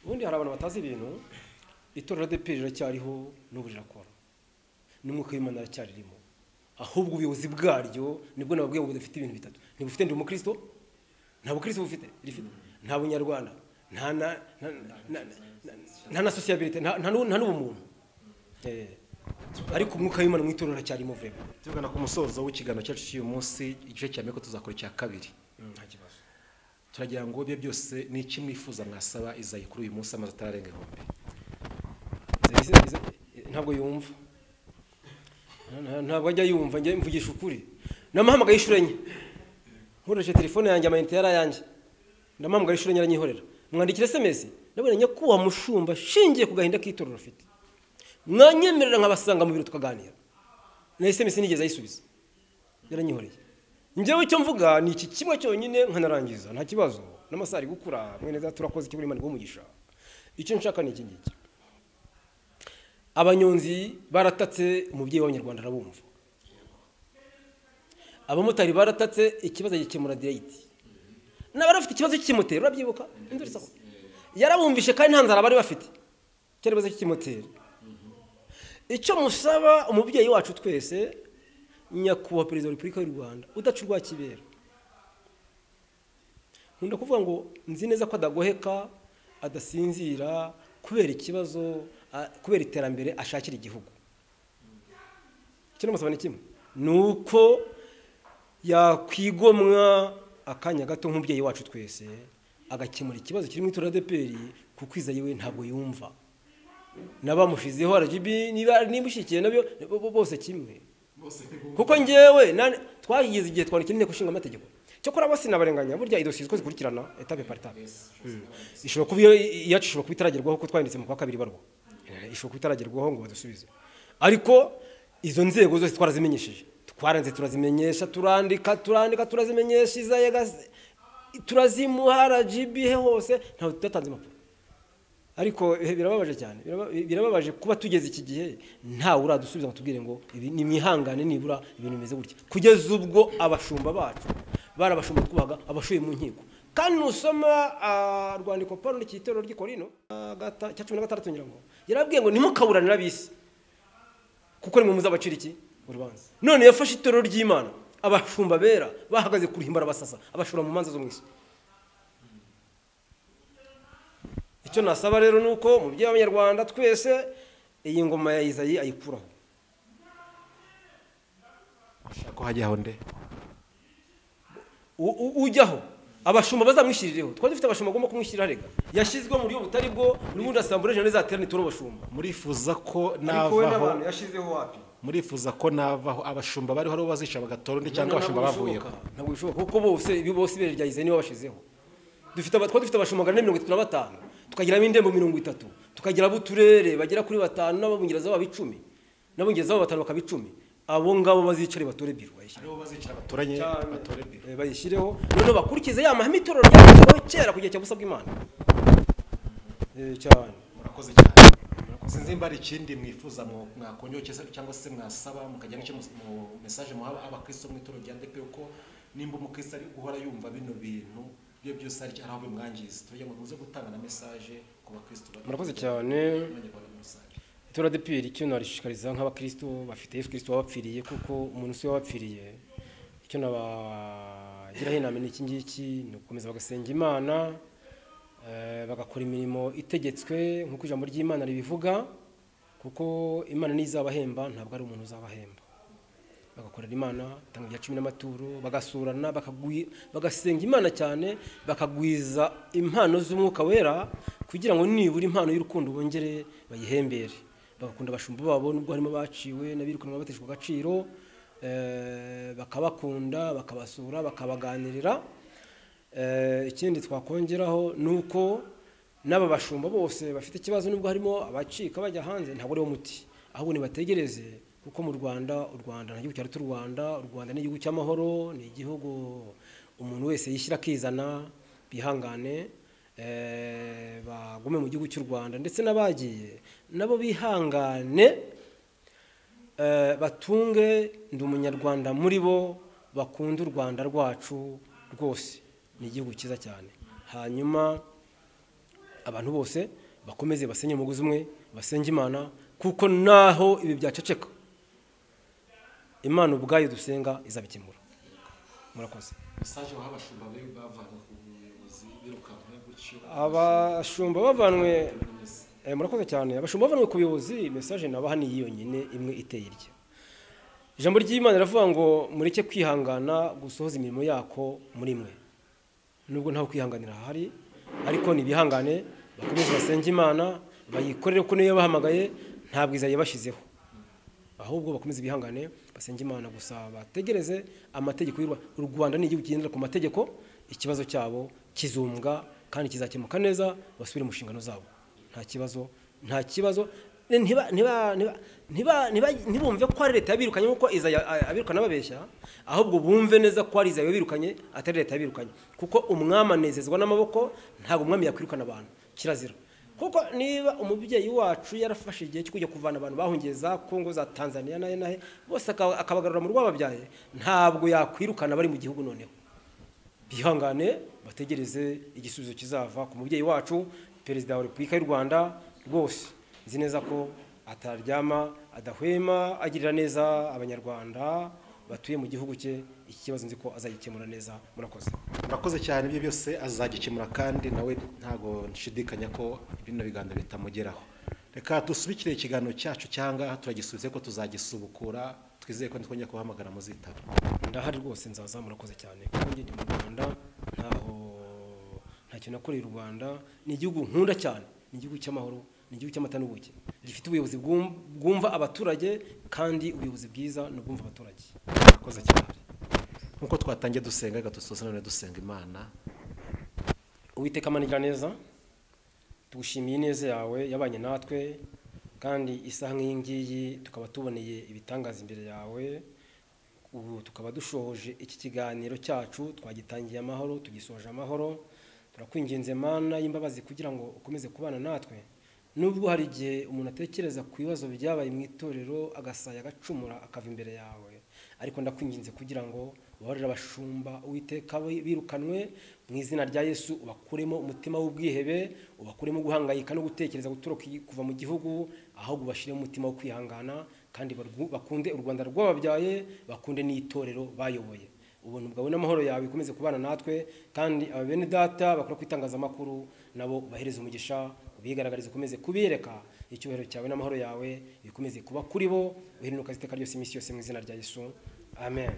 ubundi hari abantu batazi ibintu itorero deperi riracyariho n'ubu rirakora n'umwuka w'imana aracyaririmo ahubwo ubuyobozi bwaryo nibwo nababwiye ngo dufite ibintu bitatu ntibufite ndi umukristo nta bukristo bufite rifite nta bunyarwanda nta na nta- nta- nta- nta na sosiyabirite nta nta n'u- nta n'ubumuntu Eh, ariko umwuka w'imana mu itorero aracyarimo vrema tugana ku musozo w'ikiganiro cyacu cy'uyu munsi igice cya mbere ko tuzakora icya kabiri nta kibazo turagira ngo ibyo byose ni iki mwifuza mwasaba izayi kuri uyu munsi amaze atararenga ihumbi Izo- izo- izo- ntabwo yumva Nta- nta- ntabwo ajya yumva njye mvugisha ukuri namuhamagaye inshuro enye nkoresheje telefone yanjye amayinite yari ayanjye ndamuhamagaye inshuro enye aranyihorera mwandikira esemesi ndabona nyakubaha mushumba shingiye ku gahinda k'itorero afite mwanyemerera nkabasanga mu biro tukaganira na esemesi nigeze ayisubiza yaranyihoreye njyewe icyo mvuga ni iki kimwe cyonyine nkanarangiza nta kibazo n'amasaha ari gukura mwene za turakoze icyo buri imana umugisha icyo nshaka ni iki ngiki abanyonzi baratatse umubyeyi w'abanyarwanda arabumva abamotari baratatse ikibazo agikemura direyiti n'abari bafite ikibazo cy'ikimoteri urabyibuka Induru isaho. yarabumvishe kandi nta nzara bari bafite ikibazo cy'ikimoteri icyo musaba umubyeyi wacu twese nyakubahwa perezida wa repubulika y'u rwanda udaca urwa kibera nkunda kuvuga ngo nzi neza ko adagoheka adasinzira kubera ikibazo a- kubera iterambere ashakira igihugu kino musaba ni kimwe ni uko yakwigomwa akanya gato nk'umubyeyi wacu twese agakemura ikibazo kiri mu itora deperi kuko izayi we ntabwo yumva n'abamushizeho rgb niba niba ushyigikiye nabyo bo- bo- bose kimwe kuko njyewe nani- twagize igihe twandikira inteko ishinga amategeko cyokora bose nabarenganya burya ido siziko zikurikirana etape par etape Mm. ishobora kuba iyo- iyacu ishobora kuba itaragerwaho kuko twanditse mu kwa kabiri barwa ishobora kuba itaragerwaho ngo badusubize ariko izo nzego zose twarazimenyesheje twaranze turazimenyesha turandika turandika turazimenyesha izayega turazimuha rgb he hose ntabwo tudatanze impapuro ariko eh, birababaje cyane biraba- birababaje kuba tugeze iki gihe ntawe uradusubiza ngo tubwire ngo ibi ni mwihangane nibura ibintu bimeze gutya kugeza ubwo abashumba bacu bari abashumba twubahaga abashuye mu nkiko kandi nusoma ah, rwandiko paulo ry'itorero ry'i korino ah, gata- cya cumi na gatandatu ngira ngo yarabwiye ngo ntimukaburanira abisi kuko nimwe muzabacira iki urubanza none yafashe itorero ry'imana abashumba bera bahagaze ku ruhimba arabasasa abashura mu manza zo mu isi icyo nasaba rero ni uko mu by'abanyarwanda twese iyi ngoma ya izayi ayikuraho ushaka ko hajyaho nde U- u- ujyaho abashumba bazamwishyiririho twari dufite abashumba agomba kumwishyirira arega yashyizweho mu buryo butari bwo n'ubundi asambura ejo ntizaterane turi abashumba murifuza ko ariko we navaho n'abantu yashyizeho wapi murifuza ko navaho abashumba bariho aribo bazica bagatora undi cyangwa abashumba Ntabwo bavuyeho bishoboka, ntabwo bishoboka kuko bose ibi bose ibere rya izayi nibo bashizeho dufite aba- twari dufite abashumba magana ane mirongo itatu na batanu tukagiramo indembo mirongo itatu tukagira abo uturere bagera kuri batanu n'ababungeraza babo icumi n'ababungeraza babo batanu bakaba icumi abo ngabo bazicare batore biro bayishyire aribo bazica batoranye cyane. batore biro Eh, bayishyireho noneho bakurikize ya mahame itorero ryashyizweho kera ku gihe cya busa bw'imana Eh, cyane murakoze cyane sinzi niba hari ikindi mwifuza mwo- mwakongereho cyangwa- cyangwa se mwasaba mukajya nk'icyo mus- mu mesaje muha abakristo mu itorero rya depe ko nimba umukristo ari guhora yumva bino bintu ibyo byose hari aho bimwangiza turagira ngo muze gutanga na mesaje ku bakristo bato murakoze cyane n'abanyarwanda muri rusange itora de piyeri icyo narishishikariza nk'abakristo bafite yesu kirisito wabapfiriye kuko umuntu si we wabapfiriye icyo nabagiraho inama ni iki ngiki ni ugukomeza bagasenga imana eh, bagakora imirimo itegetswe nk'uko ijambo ry'imana ribivuga kuko imana niyo izabahemba ntabwo ari umuntu uzabahemba bagakorera imana batanga ibya cumi n'amaturo bagasurana bakagwi- bagasenga imana cyane bakagwiza impano z'umwuka wera kugira ngo nibura impano y'urukundo bongere bayihembere bagakunda abashumba babo nubwo harimo abaciwe n'abirukanwa bateshwa agaciro eh, bakabakunda bakabasura bakabaganirira Eh, ikindi twakongeraho ni uko n'aba bashumba bose bafite ikibazo nubwo harimo abacika bajya hanze ntabwo ariwo muti ahubwo nibategereze kuko mu rwanda u rwanda nta gihugu cyari cy'u rwanda u rwanda ni igihugu cy'amahoro ni igihugu umuntu wese yishyira akizana bihangane eh, bagume mu gihugu cy'u rwanda ndetse n'abagiye nabo bihangane Eh, batunge ndi umunyarwanda muri bo bakunde u rwanda rwacu rwose ni igihugu cyiza cyane hanyuma abantu bose bakomeze basenye umugozi umwe basenge imana kuko naho ibi byaceceka imana ubwayo dusenga izabikemura murakoze mesaje baha abashumba be bavanwe ku buyobozi birukanwe gutyo abashumba bavanwe bimeze Eh, murakoze cyane abashumba bavanwe ku buyobozi mesaje nabaha ni iyo nyine imwe iteye irya ijambo ry'imana riravuga ngo mureke kwihangana gusohoza imirimo yako muri mwe nubwo ntawe kwihanganira hahari ariko nibihangane bakomeze basenge imana bayikorere kuko niyo yabahamagaye nta bwiza yabashyizeho ahubwo bakomeze bihangane basenge imana gusa bategereze amategeko y'u Rwa- u rwanda ni igihugu kigendera ku mategeko ikibazo cyabo kizumbwa kandi kizakemuka neza basubire mu nshingano zabo nta kibazo nta kibazo ntiba- ntiba- ntiba- ntiba- ntiba- ntibumve ko ari leta yabirukanye nk'uko izaya a- abirukana babeshya ahubwo bumve neza ko ari izaya yabirukanye atari leta yabirukanye kuko umwami anezezwa n'amaboko ntabwo umwami yakwirukana abantu kirazira kuko niba umubyeyi wacu yarafashe igihe cyo kujya kuvana abantu bahungiye za kongo za tanzania nahe nahe bose akaba- akabagarura mu rwababyaye ntabwo yakwirukana bari mu gihugu noneho bihangane bategereze igisubizo kizava ku mubyeyi wacu perezida wa repubulika y'u rwanda rwose nzi neza ko ataryama adahwema agirira neza abanyarwanda batuye mu gihugu cye iki kibazo nzi ko azagikemura neza murakoze murakoze cyane ibyo byose azagikemura kandi nawe ntabwo nshidikanya ko bino biganiro bitamugeraho reka dusubikire ikiganiro cyacu cyangwa turagisubize ko tuzagisubukura twizeye ko nitwongera kubahamagara muzitaba ndahari rwose nzaza murakoze cyane kuko njye ndi mu rwanda ntaho ntacyo nakoreye u rwanda ni igihugu nkunda cyane ni igihugu cy'amahoro ni igihugu cy'amata n'ubuki gifite ubuyobozi bwum- bwumva abaturage kandi ubuyobozi bwiza ni ubwumva abaturage murakoze cyane nk'uko twatangiye dusenga reka dusoze none dusenga imana uwiteka amanigira neza tugushimiye ineza yawe yabanye natwe kandi isaha nk'iyi ngiyi tukaba tuboneye ibitangaza imbere yawe ubu tukaba dushohoje iki kiganiro cyacu twagitangiye amahoro tugisoje amahoro turakwinginze mana y'imbabazi kugira ngo ukomeze kubana natwe nubwo hari igihe umuntu atekereza ku bibazo byabaye mu itorero agasaya agacumura akava imbere yawe ariko ndakwinginze kugira ngo ubabarire abashumba uwiteka bi- birukanwe mu izina rya yesu ubakuremo umutima w'ubwihebe ubakuremo guhangayika no gutekereza gutoroka i- kuva mu gihugu ahubwo ubashyiremo umutima wo kwihangana kandi barwu- bakunde u rwanda rw'ababyaye bakunde n'itorero bayoboye ubuntu bwawe n'amahoro yawe bikomeze kubana natwe kandi aba bene data bakora ku itangazamakuru nabo bahereze umugisha ubigaragarize ukomeze kubireka icyubahiro cyawe n'amahoro yawe bikomeze kuba kuri bo uheruka iteka ryose iminsi yose mu izina rya yesu amen